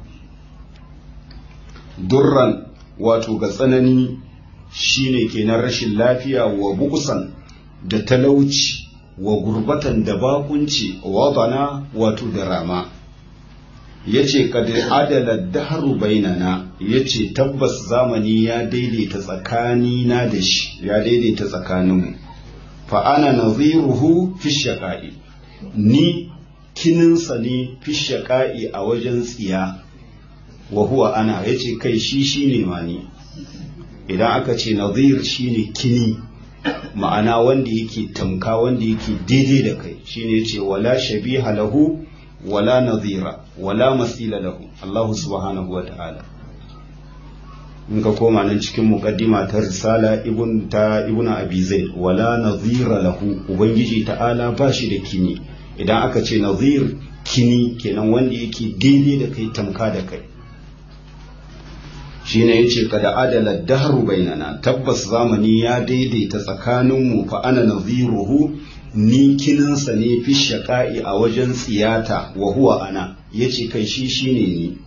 durran wato ga tsanani shine kenan rashin lafiya wa bukusan da talauci wa gurbatan da bakunci wa bana wato da rama yace kad adala dahru bainana yace tabbas zamani ya daidaita tsakani na da shi ya daidaita tsakaninmu fa ana nadhiruhu fi shaqa'i ni kininsa ne fi shaqa'i a wajen tsiya wa huwa ana yace kai shi shine ma ni idan aka ce nadhir shine kini ma'ana wanda yake tamka wanda yake daidai da kai shine yace wala shabiha lahu wala nadhira wala masila lahu Allah subhanahu wa ta'ala in ka koma nan cikin muqaddima ta risala ibn ta ibn abi zaid wala nazira lahu ubangiji ta'ala ba shi da kini idan aka ce nazir kini kenan wanda yake daidai da kai tamka da kai shine yace kada adala dahru bainana tabbas zamani ya daidaita tsakaninmu fa ana naziruhu ni kininsa ne fi shaka'i a wajen tsiyata wa huwa ana yace kai shi shine ni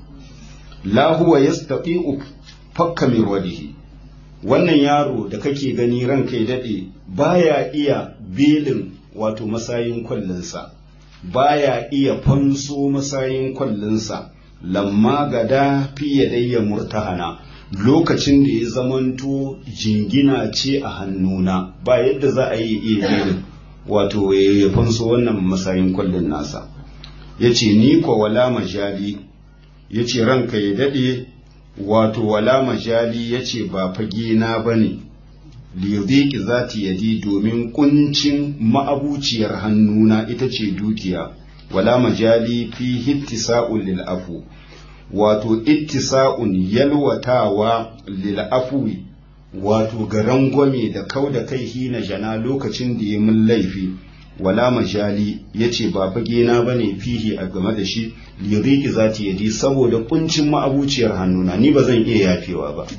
la huwa yastati'u fakka min wadihi wannan yaro da kake gani ranka ya dade baya iya belin wato masayin kwallinsa baya iya fanso masayin kwallinsa lamma gada fi yadayya murtahana lokacin da ya zamanto jingina ce a hannuna ba yadda za a yi iya belin wato ya fanso wannan masayin kwallon nasa ya ce ni kwa wala majali ya ce ranka ya daɗe wato wala majali ya ce ba fage na ba ne liyudiki za ta yadi domin kuncin ma'abuciyar hannuna ita ce dukiya wala majali fi hittisa'un lil'afu wato ittisa'un yalwatawa lil'afuwi wato ga rangwame da kau da kai hina jana lokacin da ya mun laifi wala majali ya ce ba fage na ba ne fihi a game da shi liriki za ta yadi saboda kuncin ma'abuciyar hannuna ni ba zan iya yafewa ba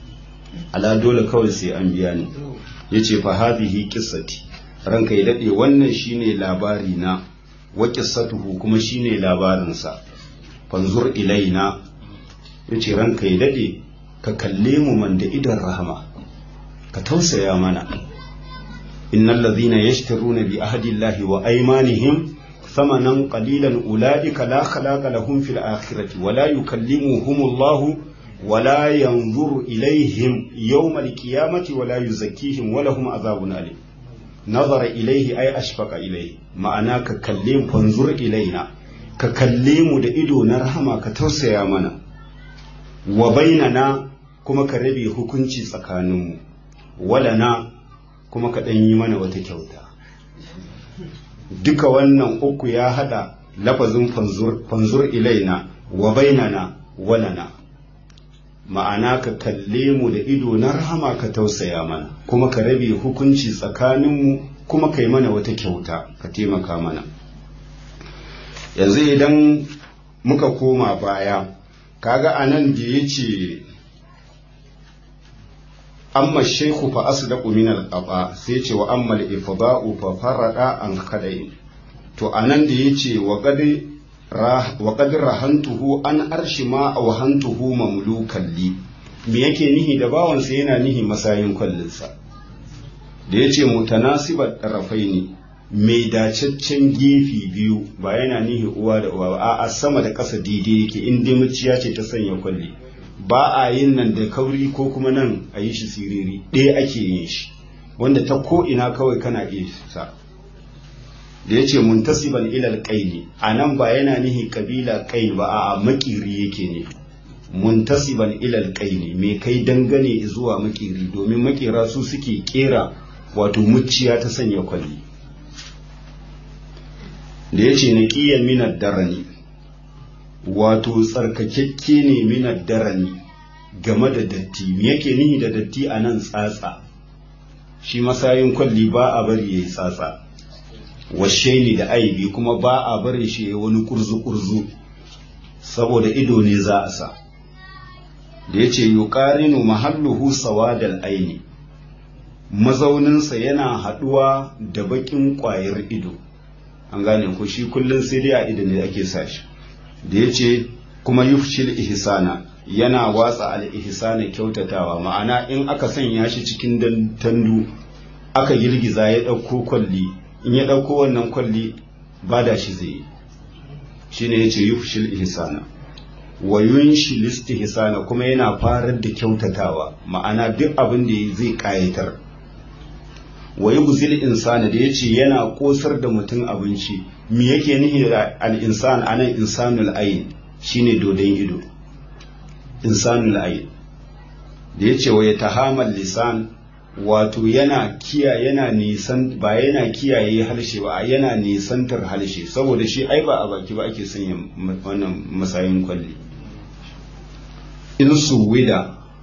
ala dole kawai sai an biya ni ya ce fa hadhihi qissati ranka ya dade wannan shine labari na wa qissatuhu kuma shine labarinsa fanzur ilaina ya ce ranka ya dade ka kalle mu man da idan rahama ka tausaya mana innal ladhina yashtaruna bi ahdillahi wa aymanihim thamanan qalilan ulaika la khalaqa lahum fil akhirati wa la yukallimuhumullahu wa la yanzuru ilayhim yawmal qiyamati wa la yuzakkihim wa lahum azabun alim nazara ilayhi ay ashfaqa ilayhi ma'ana ka kalle mu fanzur ilaina ka kalle mu da ido na rahama ka tausaya mana wa bainana kuma ka rabe hukunci tsakaninmu walana kuma ka ɗan yi mana wata kyauta duka wannan uku ya hada lafazin fanzur ilaina wa bainana walana ma'ana ka kalle mu da ido na rahama ka tausaya mana kuma ka rabe hukunci tsakaninmu kuma ka yi mana wata kyauta ka taimaka mana yanzu idan muka koma baya kaga anan da ya ce amma shaiku fa asdaqu min al-qaba sai ce wa amma al-ifda'u fa farada an khadai to anan da yace wa qad wa qad rahantuhu an arshi ma aw hantuhu mamlukan li me yake nihi da bawan sa yana nihi masayin kullun sa da yace mutanasibat tarafaini mai dacaccen gefi biyu ba yana nihi uwa da uwa ba a sama da ƙasa daidai yake in dai muciya ce ta sanya kwalli ba a yin nan da kauri ko kuma nan a yi shi siriri ɗaya ake yin shi wanda ta ko ina kawai kana iya sa da ya ce muntasiban ilal qaini a nan ba yana nihi kabila qain ba a makiri yake ne muntasiban ilal qaini mai kai dangane zuwa makiri domin makera su suke kera wato muciya ta sanya kwalli da ya ce naqiyan minad darani wato tsarkakekke ne minar darani game da datti me yake nihi da datti a nan tsatsa shi masayin kwalli ba a bari ya yi tsatsa washe ne da aibi kuma ba a bari shi ya wani kurzu-kurzu saboda ido ne za a sa da ya ce yuqarinu mahalluhu sawadal aini mazauninsa yana haɗuwa da baƙin ƙwayar ido an gane ko shi kullum sai dai a ido ne ake sa shi da ya ce kuma yufshil ihsana yana watsa al-ihsana kyautatawa ma'ana in aka sanya shi cikin tandu aka girgiza ya ɗauko kwalli in ya ɗauko wannan kwalli ba da shi zai yi shine yace yufshil ihsana wa yunshil istihsana kuma yana farar da kyautatawa ma'ana duk abin da zai kayatar wa yubzil insana da yace yana kosar da mutum abinci me yake nihi da al-insan anan insanul ayn shine dodon ido insanul ayn da yace wa yatahamal lisan wato yana kiya yana nisan ba yana kiyaye harshe ba yana nisantar harshe saboda shi ai ba a baki ba ake sanya wannan masayin kwalli in suwida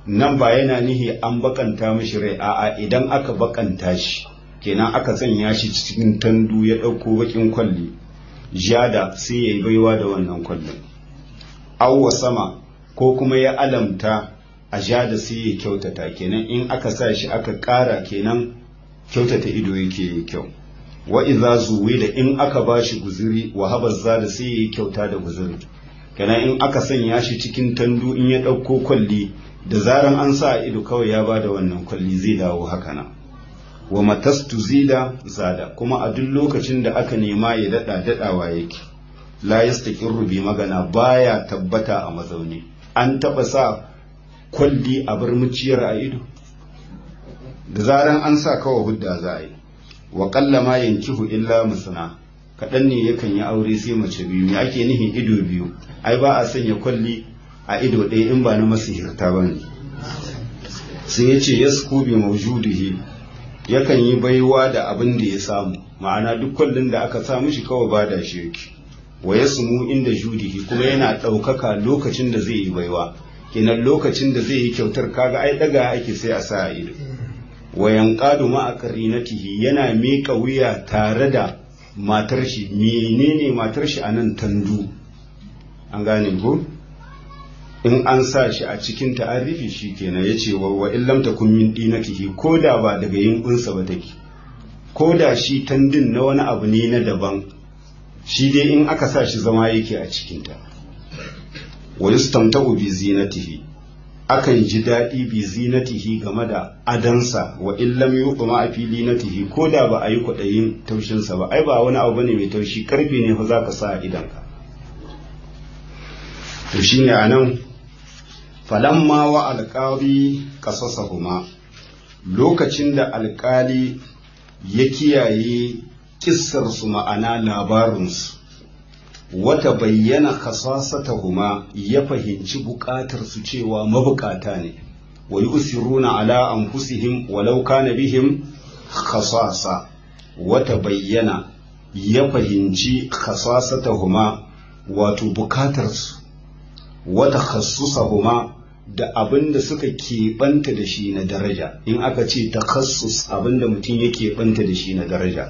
nan ba yana nihi an bakanta mishi rai a'a idan aka bakanta shi kenan aka sanya shi cikin tandu ya ɗauko bakin kwalli jada sai ya yi baiwa da wannan kwallon awwa sama ko kuma ya alamta a jada sai ya kyautata kenan in aka sa shi aka ƙara kenan kyautata ido yake kyau wa iza zuwi da in aka ba shi guziri wa habazza da sai ya yi kyauta da guziri kenan in aka sanya shi cikin tandu in ya ɗauko kwalli da zaran an sa ido kawai ya ba da wannan kwalli zai dawo haka nan wa matastu zida zada kuma a duk lokacin da aka nema ya daɗa daɗawa yake la yastaqirru bi magana baya tabbata a mazauni an taɓa sa kwalli a bar muciyar a ido da zaran an sa kawai hudda za a yi wa ƙalla ma yankihu illa musana kaɗan ne yakan yi aure sai mace biyu me ake nihin ido biyu ai ba a sanya kwalli a ido ɗaya in ba na masihirta ba ne sai ya ce ya bi maujudihi yakan yi baiwa da abin da ya samu ma'ana duk kwallon da aka sa mishi kawai ba da shi yake wa ya sumu inda judihi kuma yana ɗaukaka lokacin da zai yi baiwa kenan lokacin da zai yi kyautar kaga ai daga ake sai a sa a ido wa yanqadu ma aqrinatihi yana miƙa wuya tare da matar shi menene matar shi anan tandu an gane ko in an sa shi a cikin ta'arifi shi kenan ya ce wa wa illam takun min dinatihi ko da ba daga yinkunsa ba take ko da shi tandin na wani abu ne na daban shi dai in aka sa shi zama yake a cikinta wa yustamta'u bi zinatihi akan ji daɗi bi zinatihi game da adansa wa illam yuqma a fili natihi ko da ba a yi kwaɗayin taushinsa ba ai ba wani abu bane mai taushi karfe ne fa za ka sa a idanka to shine anan falamma wa alƙali ƙasasahuma lokacin da alƙali ya kiyaye kissarsu ma'ana labarinsu wata bayyana kasasatahuma ya fahimci buƙatarsu cewa mabukata ne wa yusiruna ala anfusihim walau kana bihim khasasa wata bayyana ya fahimci khasasatahuma wato bukatarsu wata khassusahuma da abin da suka keɓanta da shi na daraja in aka ce takassus abin da mutum ya keɓanta da shi na daraja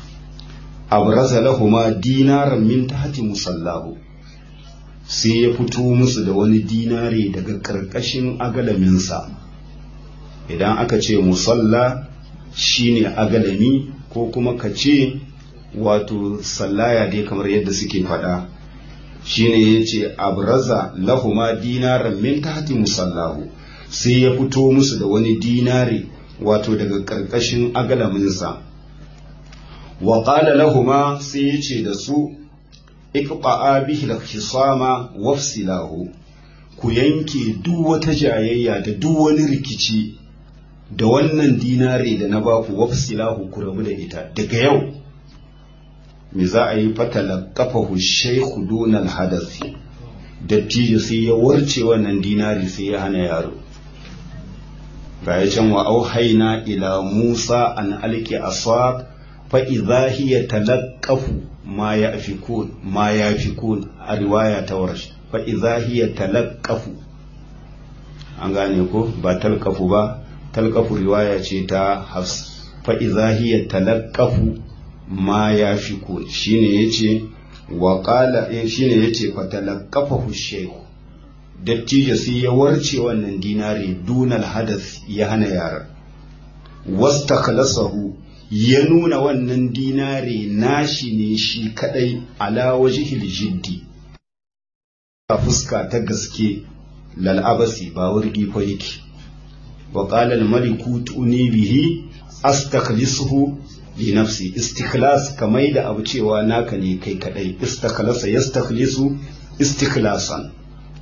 abraza lahuma dinaran min tahti musallahu sai ya fito musu da wani dinare daga ƙarƙashin agalaminsa idan aka ce musalla shine agalami ko kuma ka ce wato sallaya dai kamar yadda suke faɗa shine ya ce abraza lahuma dinaran min tahti musallahu sai ya fito musu da wani dinare wato daga ƙarƙashin agalaminsa wa qala lahuma sai ya ce da su iqba'a bihi al-khisama wafsilahu ku yanke duk wata jayayya da duk wani rikici da wannan dinare da na baku wafsilahu ku rabu da ita daga yau me za a yi fatala kafahu shaykhu dunal hadasi dattijo sai ya warce wannan dinari sai ya hana yaro ga ya can wa auhaina ila musa an alki asaq fa idha hiya talaqqafu ma yafikun ma yafikun a riwaya ta warsh fa idha hiya talaqqafu an gane ko ba talqafu ba talqafu riwaya ce ta hafs fa idha hiya talaqqafu ma yafikun shine yace wa qala shine yace fa talaqqafahu shaykh dattijo sai ya warce wannan dinari dunal hadath ya hana yaran wastakhlasahu ya nuna wannan dinare nashi ne shi kadai ala wajhil jiddi a fuska ta gaske lal'abasi ba wurgi fa yake wa qala al maliku tuni bihi astakhlisuhu li nafsi istikhlas kamai da abu cewa naka ne kai kadai istakhlasa yastakhlisu istikhlasan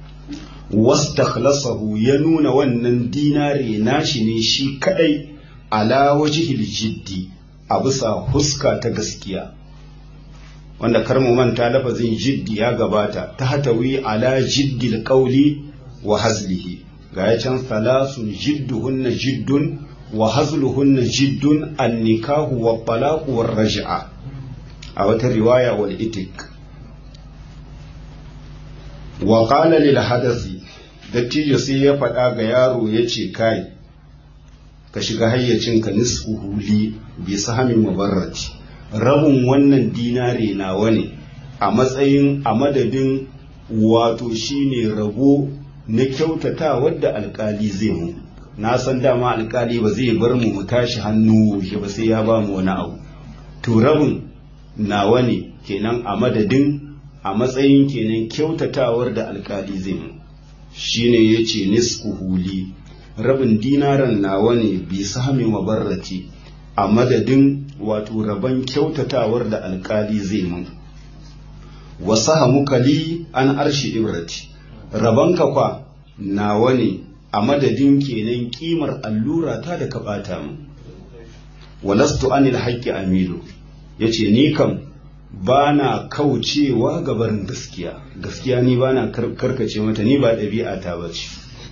wastakhlasahu ya nuna wannan dinare nashi ne shi kadai ala wajhil jiddi a bisa huska ta gaskiya wanda kar mu manta lafazin jiddi ya gabata ta hatawi ala jiddil qawli wa hazlihi ga ya can salasun jidduhunna jiddun wa hazluhunna jiddun annikahu wa talaqu war raj'a a wata riwaya wal itik wa qala lil hadathi dattijo sai ya faɗa ga yaro ya ce kai ka shiga hayyacinka nisfuhu li bi sahamin mubarrati rabin wannan dinare nawa ne a matsayin a madadin wato shine rabo na kyautata wadda alkali zai mu na san dama alkali ba zai bar mu mu tashi hannu shi ba sai ya ba mu wani abu to rabin nawa ne kenan a madadin a matsayin kenan kyautatawar da alkali zai mu shine yace nisfu huli rabin dinaran nawa ne bi sahmi mabarrati a madadin wato rabon kyautatawar da alkali zai mun wasu hamukali an arshi ibrati rabonka kwa nawa ne a madadin kenan kimar allura ta da ka bata mu walastu anil haqqi amilu yace ni kam bana kaucewa ga barin gaskiya gaskiya ni bana karkace mata ni ba ɗabi'a ta bace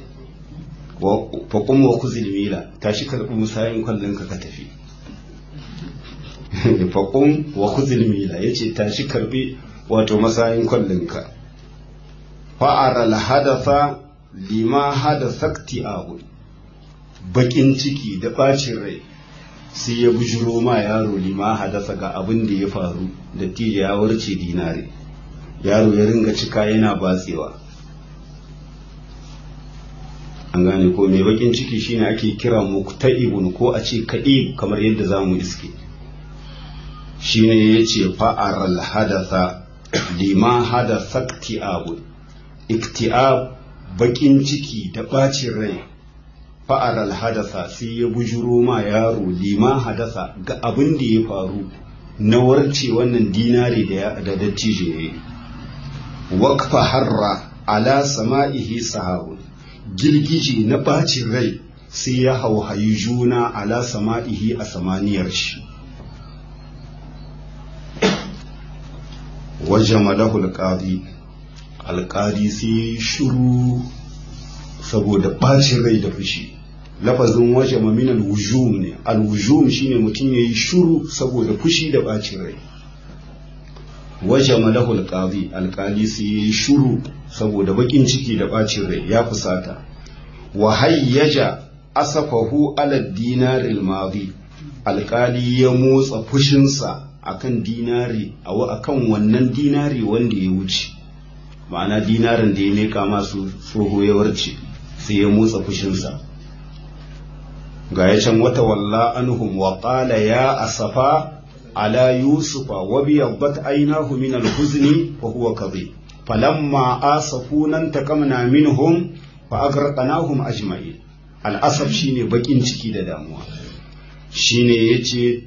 fa qum wa khuzil mila tashi karbi musayin kwallon ka ka tafi fa qum wa khuzil mila yace tashi karbi wato masayin kwallon ka fa aral hadatha lima hadathakti abu bakin ciki da bacin rai sai ya bujiro ma yaro lima hadasa ga abin da ya faru da tije ya warce dinare yaro ya ringa cika yana batsewa an gane ko mai bakin ciki shine ake kira mukta'ibun ko a ce ka'ib kamar yadda za mu iske shine ya ce fa'aral hadatha lima hadasa ikti'ab ikti'ab bakin ciki da bacin rai fa'aral hadasa sai ya bujuro ma yaro lima hadasa ga abin da ya faru na warce wannan dinari da da dattijo ya yi wakfa harra ala sama'ihi sahabun girgije na bacin rai sai ya hauhayi juna ala sama'ihi a samaniyar shi wajen madahul alƙadi alƙadi sai shuru saboda bacin rai da fushi lafazin waje min alwujum ne alwujum shine mutum yayi shuru saboda fushi da bacin rai waje malahu alqadi alqali sai yayi shuru saboda bakin ciki da bacin rai ya fusata wa hayyaja asafahu ala dinar almadi alqali ya motsa fushinsa akan dinari akan wannan dinari wanda ya wuce ma'ana dinarin da ya meka masu tsoho ya warce sai ya motsa fushinsa ga ya can wata walla anhum wa qala ya asafa ala yusufa wa biyaddat aynahu min al-huzni fa huwa kadhib falamma asafuna taqamna minhum fa agraqnahum ajma'in al-asaf shine bakin ciki da damuwa shine yace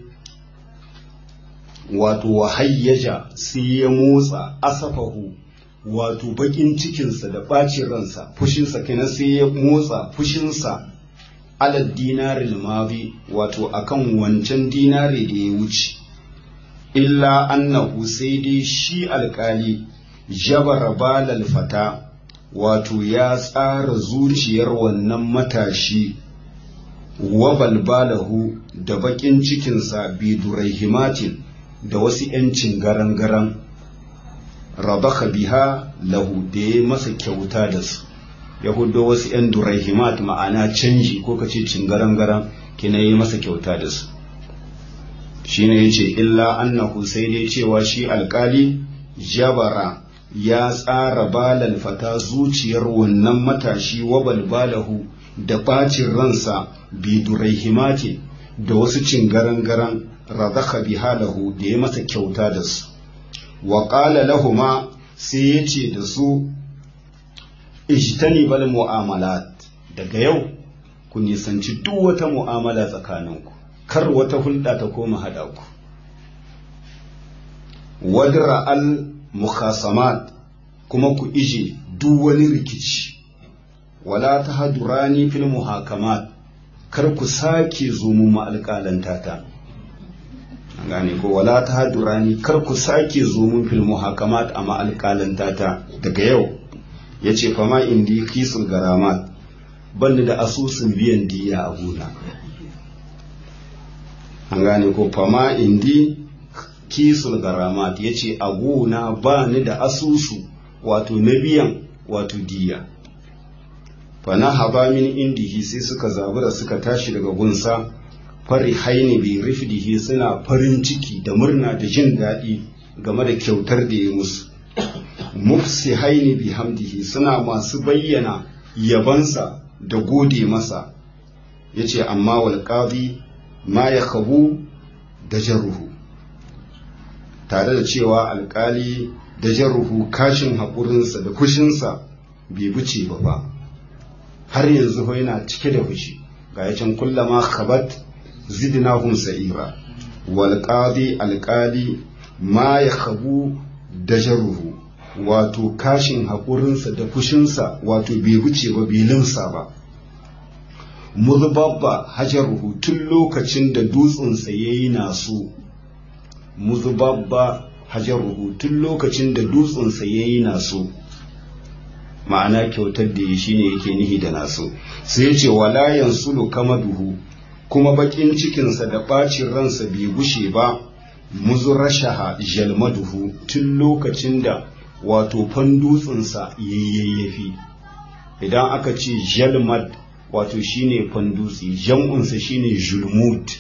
wato wahayyaja sai ya motsa asafahu wato bakin cikinsa da ɓacin ransa fushinsa kenan sai ya motsa fushinsa alal dinarin mabi wato akan wancan dinari da ya wuce illa annahu sai dai shi alkali jabara balal fata wato ya tsara zuciyar wannan matashi wa balbalahu da bakin cikinsa biduraihimatin da wasu 'yancin garan-garan rabaka biha lahu da ya masa kyauta da su ya hudo wasu 'yan duraihimat ma'ana canji ko ka ce cingaran-garan kina yi masa kyauta da su shi ne ya ce illa annahu sai dai cewa shi alkali jabara ya tsara balal fata zuciyar wannan matashi wa balbalahu da bacin ransa bi duraihimatin da wasu cingaran-garan razaka biha lahu da ya masa kyauta da su wa ƙala lahuma sai ya ce da su ijtani bal mu'amalat daga yau ku nisanci duk wata mu'amala tsakaninku kar wata hulɗa ta koma haɗa ku wadra al mukhasamat kuma ku ije duk wani rikici wala ta hadurani fil muhakamat kar ku sake zo mu ma'alƙalanta ta gane ko wala ta hadurani kar ku sake zo mun fil muhakamat a ma'alƙalanta ta daga yau ya ce fama indi kisul garamat banni da asusun biyan diya a gona an gane ko fama indi kisul garamat ya ce a gona ba ni da asusu wato na biyan wato diya fana haba min indihi sai suka zabura suka tashi daga gunsa fari haini bi rifdihi suna farin ciki da murna da jin daɗi game da kyautar da ya musu mufsi haini bi hamdihi suna masu bayyana yabansa da gode masa ya ce amma walƙazi ma ya kabu da jaruhu tare da cewa alƙali da jaruhu kashin haƙurinsa da fushinsa bai buce ba ba har yanzu yana cike da fushi ga ya can kullama khabat zidnahum sa'ira wal qadi alqali ma ya khabu dajaruhu wato kashin haƙurinsa da fushinsa wato bai wuce ba bai limsa ba muzbabba hajaruhu tun lokacin da dutsensa yayi naso muzbabba hajaruhu tun lokacin da dutsensa yayi naso ma'ana kyautar da ya shi ne yake nihi da naso sai ya ce wala yansulu kama duhu kuma bakin cikinsa da ɓacin ransa bai gushe ba muzurashaha jalmaduhu tun lokacin da wato fandutsinsa yayyafi idan aka ce jalmad wato shine fandutsi jam'unsa shine julmud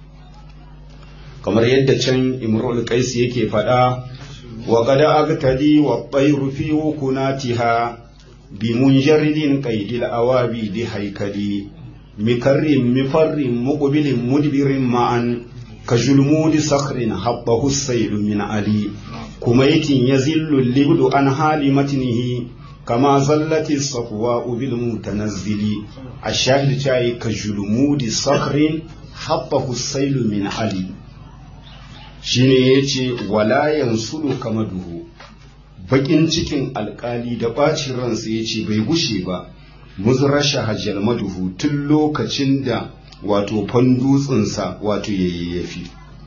kamar yadda can imrul qais yake faɗa wa qad agtadi wa tayru fi wukunatiha bi munjaridin qaidil awabi di haikali mikarrin mifarrin muqbilin mudbirin ma'an ka julmudi sakhrin habbahu saylu min ali kumaitin yazillu libdu an hali matnihi kama zallati safwa bil mutanazzili ashahid chai ka julmudi sakhrin habbahu saylu min ali shine yace wala yansulu kama duhu bakin cikin alkali da bacin ransa yace bai gushe ba muzrasha hajjal maduhu tun lokacin da wato fandutsinsa wato yayyafi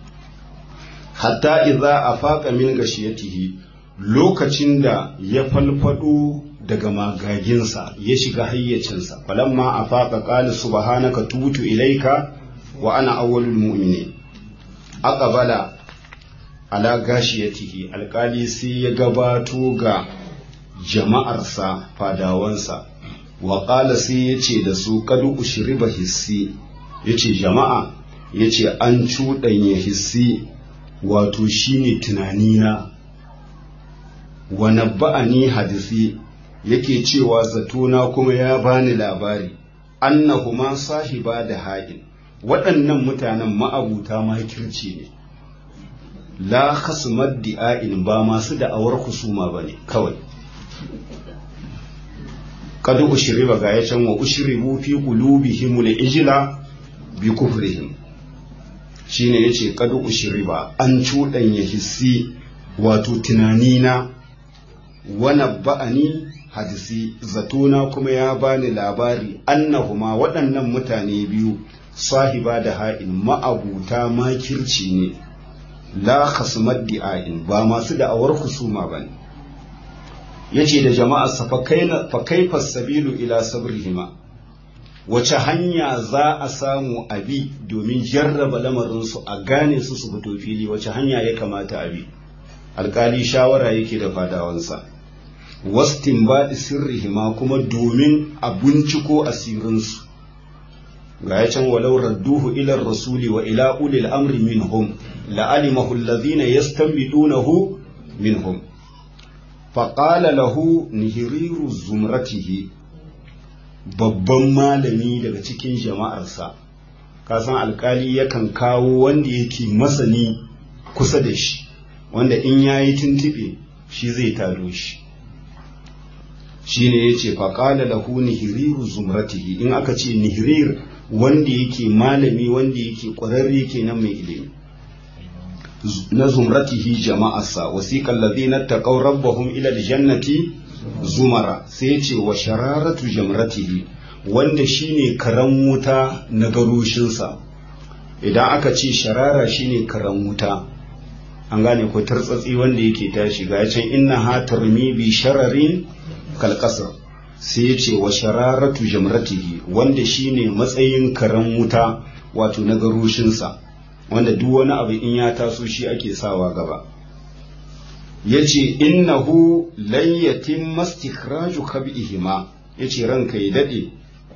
hatta idza afaqa min gashiyatihi lokacin da ya falfado daga magaginsa ya shiga hayyacinsa falamma afaqa qala subhanaka tubtu ilaika wa ana awwalul mu'minin aqbala ala gashiyatihi alkali sai ya gabato ga jama'arsa fadawansa wa qala sai yace da su kadu ushriba hissi yace jama'a yace an cuɗanya hissi wato shine tunanina wa nabba'ani hadisi yake cewa zatona kuma ya bani labari annahuma sahiba da ha'in waɗannan mutanen ma'abuta makirci ne la khasmad di'ain ba masu da'awar husuma bane kawai kad ushriba ga ya can wa ushribu fi qulubihim al-ijla bi kufrihim shine yace kad ushriba an cudanya hissi wato tunanina wa nabba'ani hadisi zatona kuma ya bani labari annahuma waɗannan mutane biyu sahiba da ha'in ma'abuta makirci ne la khasmat di'ain ba masu da'awar husuma bane yace da jama'a fa kaifa sabilu ila sabrihima wace hanya za a samu abi domin jarraba lamarinsu a gane su su fito fili wace hanya ya kamata abi alkali shawara yake da fadawansa wastin baɗi sirrihima kuma domin a binciko asirinsu ga ya can walau radduhu ila rasuli wa ila ulil amri minhum la'alimahu alladhina yastanbidunahu minhum faƙala lahu nihiriru zumratihi babban malami daga cikin jama'arsa kasan alkali yakan kawo wanda yake masani kusa da shi wanda in ya yi tuntuɓe shi zai taro shi shi ne ya ce faƙala lahu nihiriru zumratihi in aka ce nihirir wanda yake malami wanda yake ƙwararre kenan mai ilimi na zumratihi jama'arsa wasiqal ladina taqaw rabbahum ila aljannati zumara sai ce wa shararatu jamratihi wanda shine karan wuta na garushinsa idan aka ce sharara shine karan wuta an gane ko tartsatsi wanda yake tashi ga can inna ha tarmi bi shararin kal sai ce wa shararatu jamratihi wanda shine matsayin karan wuta wato na garushinsa wanda duk wani abu in ya taso shi ake sawa gaba ya ce innahu layyatin mastikhraju kabihima ya ce ranka ya daɗe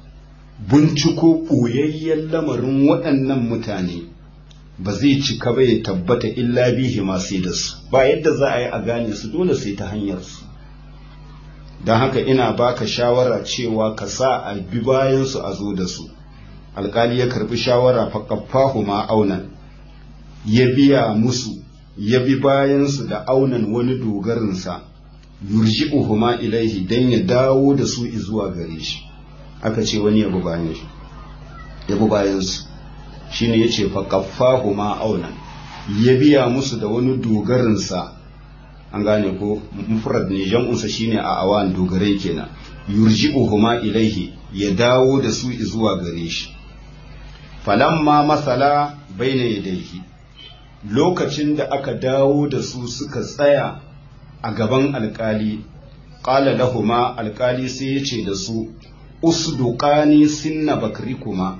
binciko ɓoyayyen lamarin waɗannan mutane ba zai cika ba ya tabbata illa bihi ma sai da su ba yadda za a yi a gane su dole sai ta hanyar su don haka ina baka shawara cewa ka sa a bi bayan su a zo da su alkali ya karbi shawara faƙafahu ma aunan ya biya musu ya bi bayan su da aunan wani dogarinsa yurji'uhuma ilaihi dan ya dawo da su zuwa gare shi aka ce wani yabi bayan shi yabi bayan su shine yace fa qaffahu ma aunan ya biya musu da wani dogarin sa an gane ko mufrad ne jam'unsa shine a awan dogarai kenan yurji'uhuma ilaihi ya dawo da su zuwa gare shi falamma masala baina yadayhi lokacin da aka dawo da su suka tsaya a gaban alkali ƙala lahuma alkali sai ya ce da su usduqani sinna bakrikuma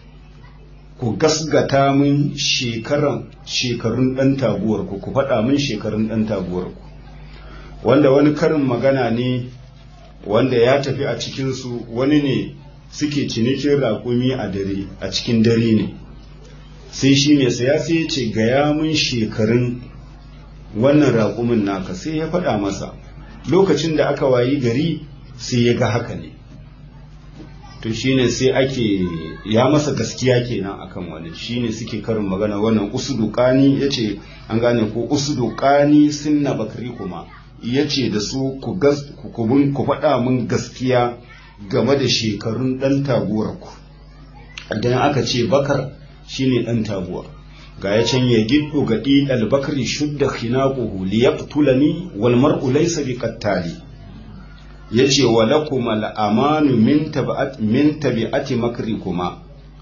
ku gasgata min shekaran shekarun ɗan taguwarku ku faɗa min shekarun ɗan taguwarku wanda wani karin magana ne wanda ya tafi a cikinsu wani ne suke cinikin raƙumi a dare a cikin dare ne sai shi mai saya sai ya ce gaya min shekarun wannan raƙumin naka sai ya faɗa masa lokacin da aka wayi gari sai ya ga haka ne to shine sai ake ya masa gaskiya kenan akan wani shine suke karin magana wannan usudukani yace an gane ko usudukani sunna bakri kuma yace da su ku gas ku faɗa min gaskiya game da shekarun ɗan taguwar ku idan aka ce bakar shine ɗan taguwa ga ya can ya giddo ga ɗiɗal bakari shudda khinaquhu liyaqtulani wal mar'u laysa biqattali yace wa lakum al amanu min tabi'at min tabi'ati makrikuma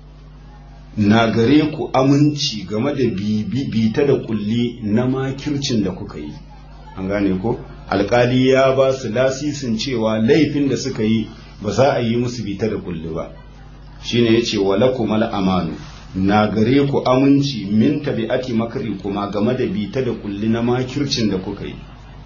na gare ku aminci game da bita da kulli na makircin da kuka yi an gane ko alkali ya ba su lasisin cewa laifin da suka yi ba za a yi musu bita da kulli ba shine yace wa lakum al amanu na gare ku aminci min tabi'ati makri kuma game da bita da kulli na makircin da kuka yi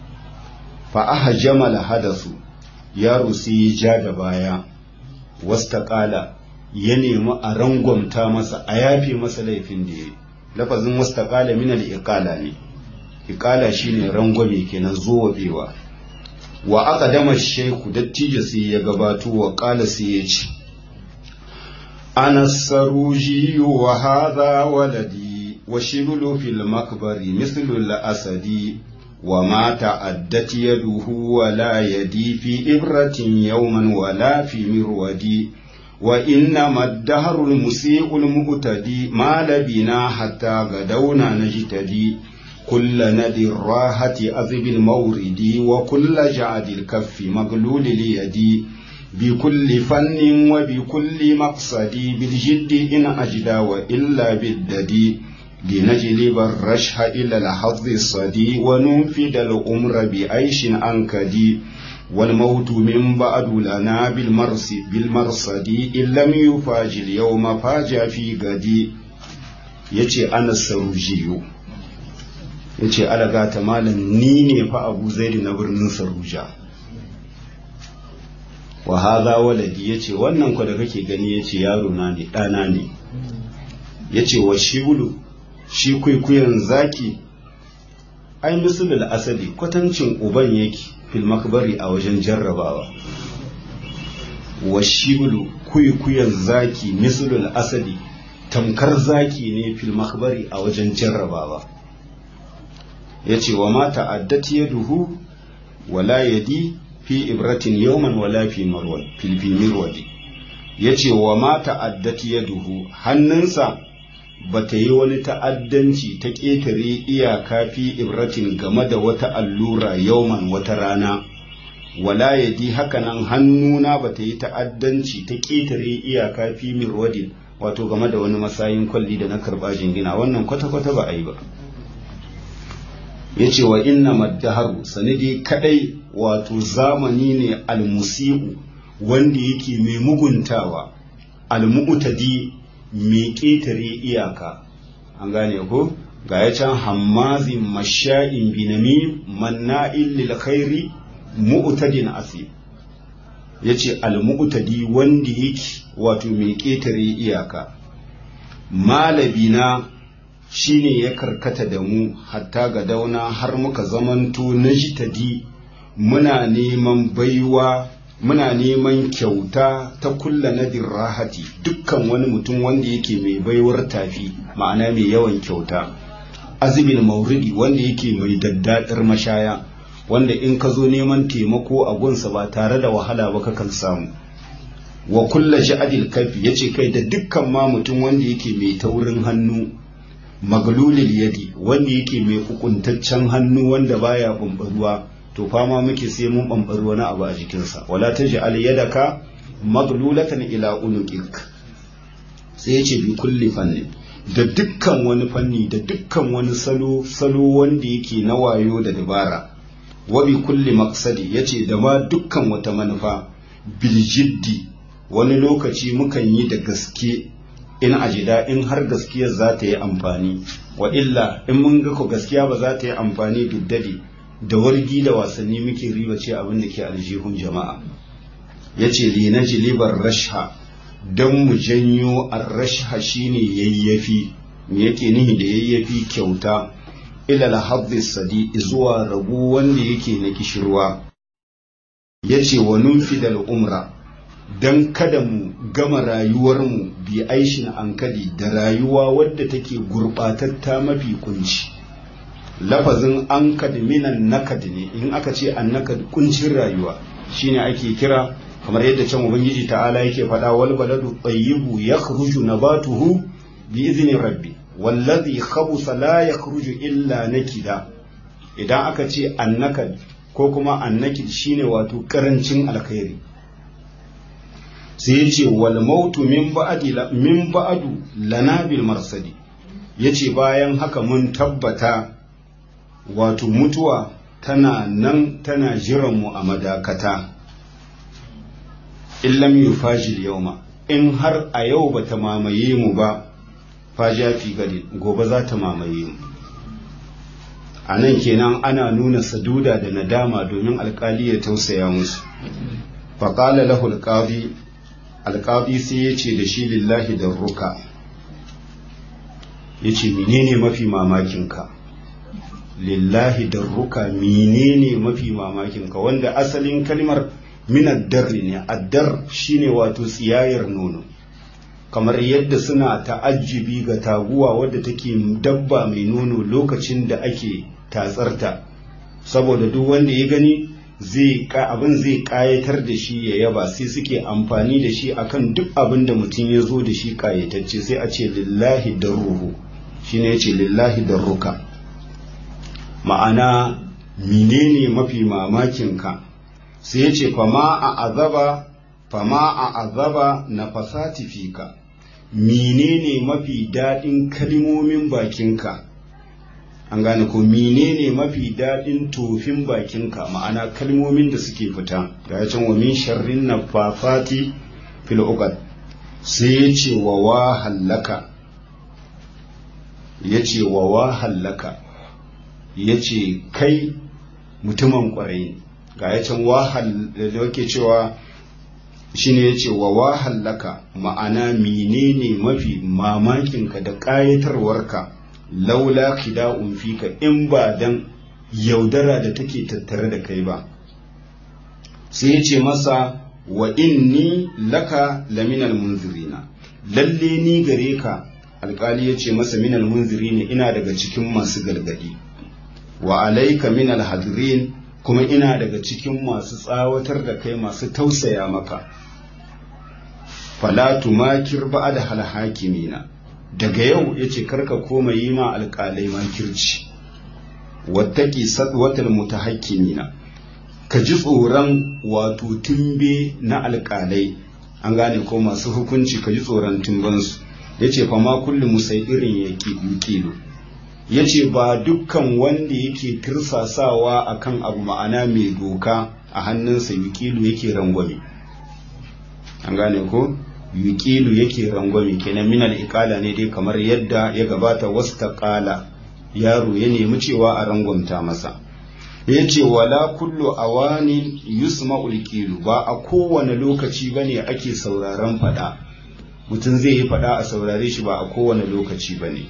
fa aha jamal hadasu yaro sai ya ja da baya wasta kala ya nemi a rangwamta masa a yafe masa laifin da ya yi lafazin wasta kala min al iqala ne iqala shine rangwame kenan zuwabewa wa aka dama sheku dattijo sai ya gabato wa kala sai ya ce أنا السروجي وهذا ولدي وشبل في المقبر مثل الأسد وما تعدت يده ولا يدي في إبرة يوما ولا في مرودي وإنما الدهر المسيء المؤتدي ما لبنا حتى غدونا نجتدي كل ندي الراحة أذب المورد وكل جعد الكف مغلول اليد بكل فن وبكل مقصد بالجد إن أجدى وإلا بالددي لنجلب الرشح إلى الحظ الصدي وننفد الأمر بعيش أنكدي والموت من بعد لنا بالمرس بالمرصد إن لم يفاج اليوم فاج في غدي yace ana sarujiyo yace alaga ta malam ni ne fa abu zaidi na birnin saruja wa haza waladi yace wannan ku da kake gani yace yaro na ne ɗana ne yace wa shibulu shi kwaikwayon zaki ai misalul asali kwatancin uban yake fil makbari a wajen jarrabawa wa shibulu kwaikwayon zaki misalul asali tamkar zaki ne fil makbari a wajen jarrabawa yace wa ma ta'addat yaduhu wala yadi fi ibratin yawman wala fi marwad fil fi mirwadi yace wa ma ta'addat yaduhu hannunsa bata yi wani ta'addanci ta ƙetare iyaka fi ibratin game da wata allura yawman wata rana wala yadi hakanan hannuna bata yi ta'addanci ta ƙetare iyaka fi mirwadin wato game da wani masayin kwalli da na karba jingina wannan kwata-kwata ba a yi ba ya ce wa inna maddaharu sanadi kadai wato zamani ne almusi'u wanda yake mai muguntawa almu'tadi mai ƙetare iyaka an gane ko ga ya can hammazin masha'in binami manna'in lil khairi mu'tadin asib ya ce almu'tadi wanda yake wato mai ƙetare iyaka malabina shine ya karkata da mu hatta ga dauna har muka zamanto na jitadi muna neman baiwa muna neman kyauta ta kulla nadir rahati dukkan wani mutum wanda yake mai baiwar tafi ma'ana mai yawan kyauta azibin mauridi wanda yake mai daddadar mashaya wanda in ka zo neman taimako a gunsa ba tare da wahala ba kakan samu wa kulla sha'adil kafi yace kai da dukkan ma mutum wanda yake mai taurin hannu maglulil yadi wanda yake mai hukuntaccen hannu wanda baya bambaruwa to fama muke sai mun bambari wani abu a jikinsa wala taj'al yadaka maglulatan ila unuqik sai yace bi kulli fanni da dukkan wani fanni da dukkan wani salo salo wanda yake na wayo da dabara wa bi kulli maqsadi yace da ma dukkan wata manufa bil jiddi wani lokaci mukan yi da gaske in ajida in har gaskiyar za ta yi amfani wa illa in mun ga ko gaskiya ba za ta yi amfani biddadi da wargi da wasanni muke riba ce abin da ke aljihun jama'a ya ce linaji libar rasha don mu janyo arrasha shine yayyafi me yake nihi da yayyafi kyauta ilal haddis sadi zuwa rabu wanda yake na kishirwa ya ce wa numfidal umra don kada mu gama rayuwarmu bi aishin ankadi da rayuwa wadda take gurɓatatta mafi kunci lafazin ankad minan nakad ne in aka ce annakad kuncin rayuwa shine ake kira kamar yadda can ubangiji ta'ala yake faɗa wal baladu tayyibu yakhruju nabatuhu bi izni rabbi wallazi khabusa la yakhruju illa nakida idan aka ce annakad ko kuma annakid shine wato karancin alkhairi sai yace wal mautu min ba'di min ba'du lana bil marsadi yace bayan haka mun tabbata wato mutuwa tana nan tana jiranmu a madakata illam yufajil yauma in har a yau ba ta mamaye mu ba faja fi gari gobe za ta mamaye mu a nan kenan ana nuna saduda da nadama domin alkali ya tausaya musu faƙala lahu alƙadi alƙadi sai ya ce da shi lillahi da ruka ya ce menene mafi mamakinka lillahi darruka menene mafi mamakin ka wanda asalin kalmar min addarri ne addar shine wato tsiyayar nono kamar yadda suna ta'ajjibi ga taguwa wadda take dabba mai nono lokacin da ake tatsarta saboda duk wanda ya gani zai abin zai kayatar da shi ya yaba sai suke amfani da shi akan duk abin da mutum ya zo da shi kayatacce sai a ce lillahi darruhu shine ya ce lillahi darruka ma'ana menene mafi mamakinka sai ya ce fama a azaba fama a azaba na fasati fika menene mafi daɗin kalmomin bakinka an gane ko menene mafi daɗin tofin bakinka ma'ana kalmomin da suke fita ga can wa min sharrin nafafati fil uqad sai ya ce wa wa hallaka ya ce wa wa hallaka ya ce kai mutumin kwarai ga ya can wahal da yake cewa shine ya ce wa wahallaka ma'ana menene mafi mamakinka da ƙayatarwarka laula khida'un fika in ba dan yaudara da take tattare da kai ba sai ya ce masa wa inni laka laminal munzirina lalle ni gare ka alkali ya ce masa minal munzirina ina daga cikin masu gargadi wa alaika min alhadirin kuma ina daga cikin masu tsawatar da kai masu tausaya maka fala tumakir ba'da hal hakimina daga yau yace karka koma yi ma alƙalai makirci wattaki sadwatal mutahakkimina ka ji tsoron wato tumbe na alƙalai an gane ko masu hukunci ka ji tsoron tumbansu yace fa ma kullu musaidirin yake yukilu ya ce ba dukkan wanda yake tirsasawa akan abu ma'ana mai doka a hannunsa yukilu yake rangwame an gane ko yukilu yake rangwame kenan minal ikala ne dai kamar yadda ya gabata wasta kala yaro ya nemi cewa a rangwamta masa ya ce wala kullu awani yusma'ul qilu ba a kowane lokaci bane ake sauraron fada mutum zai yi fada a saurare shi ba a kowane lokaci bane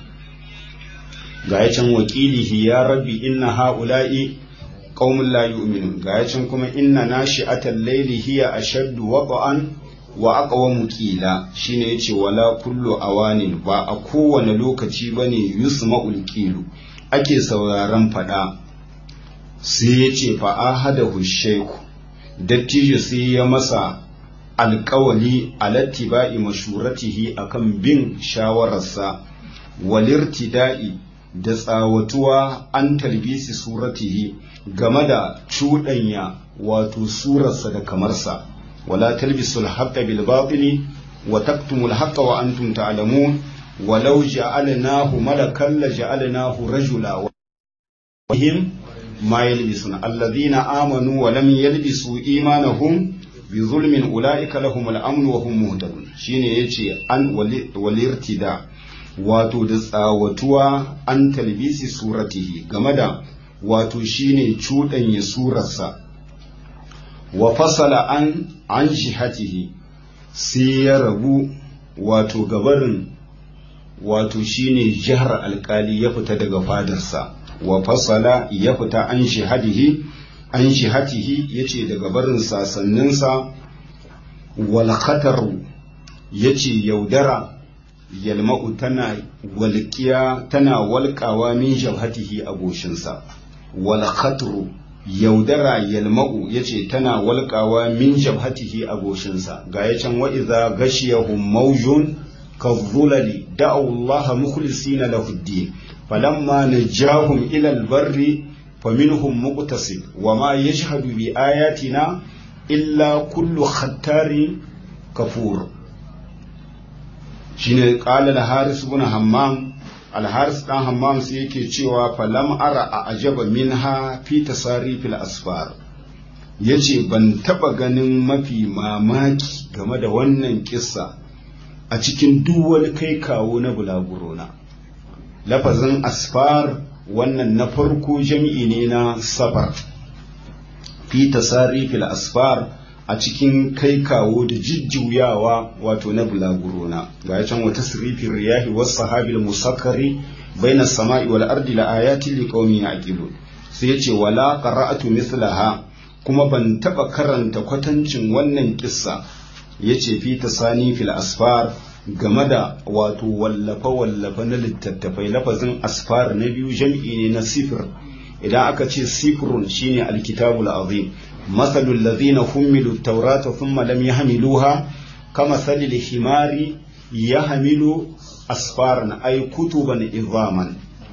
ga ya can wakilihi ya rabbi inna ha'ula'i qaumun la yu'minun ga ya can kuma inna nashi'atal layli hiya ashaddu waqa'an wa aqwamu qila shine yace wala kullu awanin ba a kowane lokaci bane yusma'ul qilu ake sauraron fada sai yace fa ahadahu shaykhu dattijo sai ya masa alƙawali alattiba'i mashuratihi akan bin shawararsa walirtida'i da tsawatuwa an talbisi suratihi game da cuɗanya wato surarsa da kamarsa wala talbisu al-haqqa bil batili wa taktumu al-haqqa wa antum ta'lamun walau ja'alnahu malakan la ja'alnahu rajula wa him ma yalbisuna alladhina amanu wa lam yalbisu imanahum bi zulmin ulaika lahum al-amn wa hum muhtadun shine yace an walirtida wato da tsawatuwa an talbisi suratihi game da wato shine cuɗanya surarsa wa fasala an an jihatihi sai ya rabu wato gabarin wato shine jihar alkali ya fita daga fadarsa wa fasala ya fita an jihadihi an jihatihi yace daga barin sasanninsa wal khataru yace yaudara yalma'u tana walƙiya tana walƙawa min jabhatihi a goshinsa wal khatru yaudara yalma'u yace tana walƙawa min jabhatihi a goshinsa ga yacan wa idza gashiyahum mawjun kadhulali da'u Allah mukhlisina lahu ad-din falamma najahum ila al-barri faminhum muqtasid wa ma yashhadu bi ayatina illa kullu khattarin kafur shine qala al-haris ibn hammam al-haris dan hammam sai yake cewa falam ara a ajaba minha fi tasarifil asfar yace ban taba ganin mafi mamaki game da wannan kissa a cikin duk wani kai kawo na bulagurona lafazin asfar wannan na farko jami'i ne na safar fi tasarifil asfar a cikin kai kawo da jijjuyawa wato na bulagurona ga can wata sirifin riyahi wasu sahabil musakkari baina sama'i wal ardi la ayati li qaumin yaqilun sai yace wala qara'atu mislaha kuma ban taba karanta kwatancin wannan kissa yace fi tasani fil asfar game da wato wallafa wallafa na littattafai lafazin asfar na biyu jam'i ne na sifir idan aka ce sifrun shine alkitabul azim مثل الذين حملوا التوراة ثم لم يحملوها كمثل الحمار يحمل أسفارا أي كتبا إظاما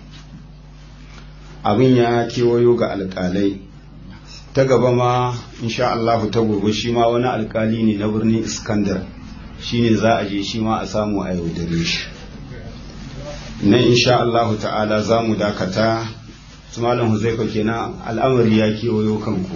abin ya kewayo ga alƙalai ta gaba ma insha Allahu ta gobe shi ma wani alƙali ne na birnin iskandar shi ne za a je shi ma a samu a yaudare shi na insha Allahu ta'ala za mu dakata su malam huzaifa kenan al'amari ya kewayo kanku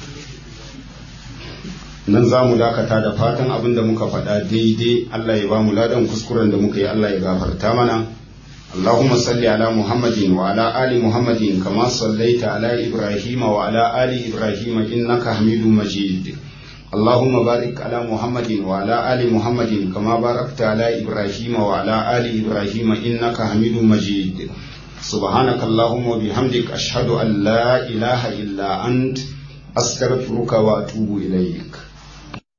nan za mu dakata da fatan abin da muka faɗa daidai Allah ya ba mu ladan kuskuren da muka yi Allah ya gafarta mana اللهم صل على محمد وعلى آل محمد كما صليت على إبراهيم وعلى آل إبراهيم إنك حميد مجيد اللهم بارك على محمد وعلى آل محمد كما باركت على إبراهيم وعلى آل إبراهيم إنك حميد مجيد سبحانك اللهم وبحمدك أشهد أن لا إله إلا أنت أستغفرك وأتوب إليك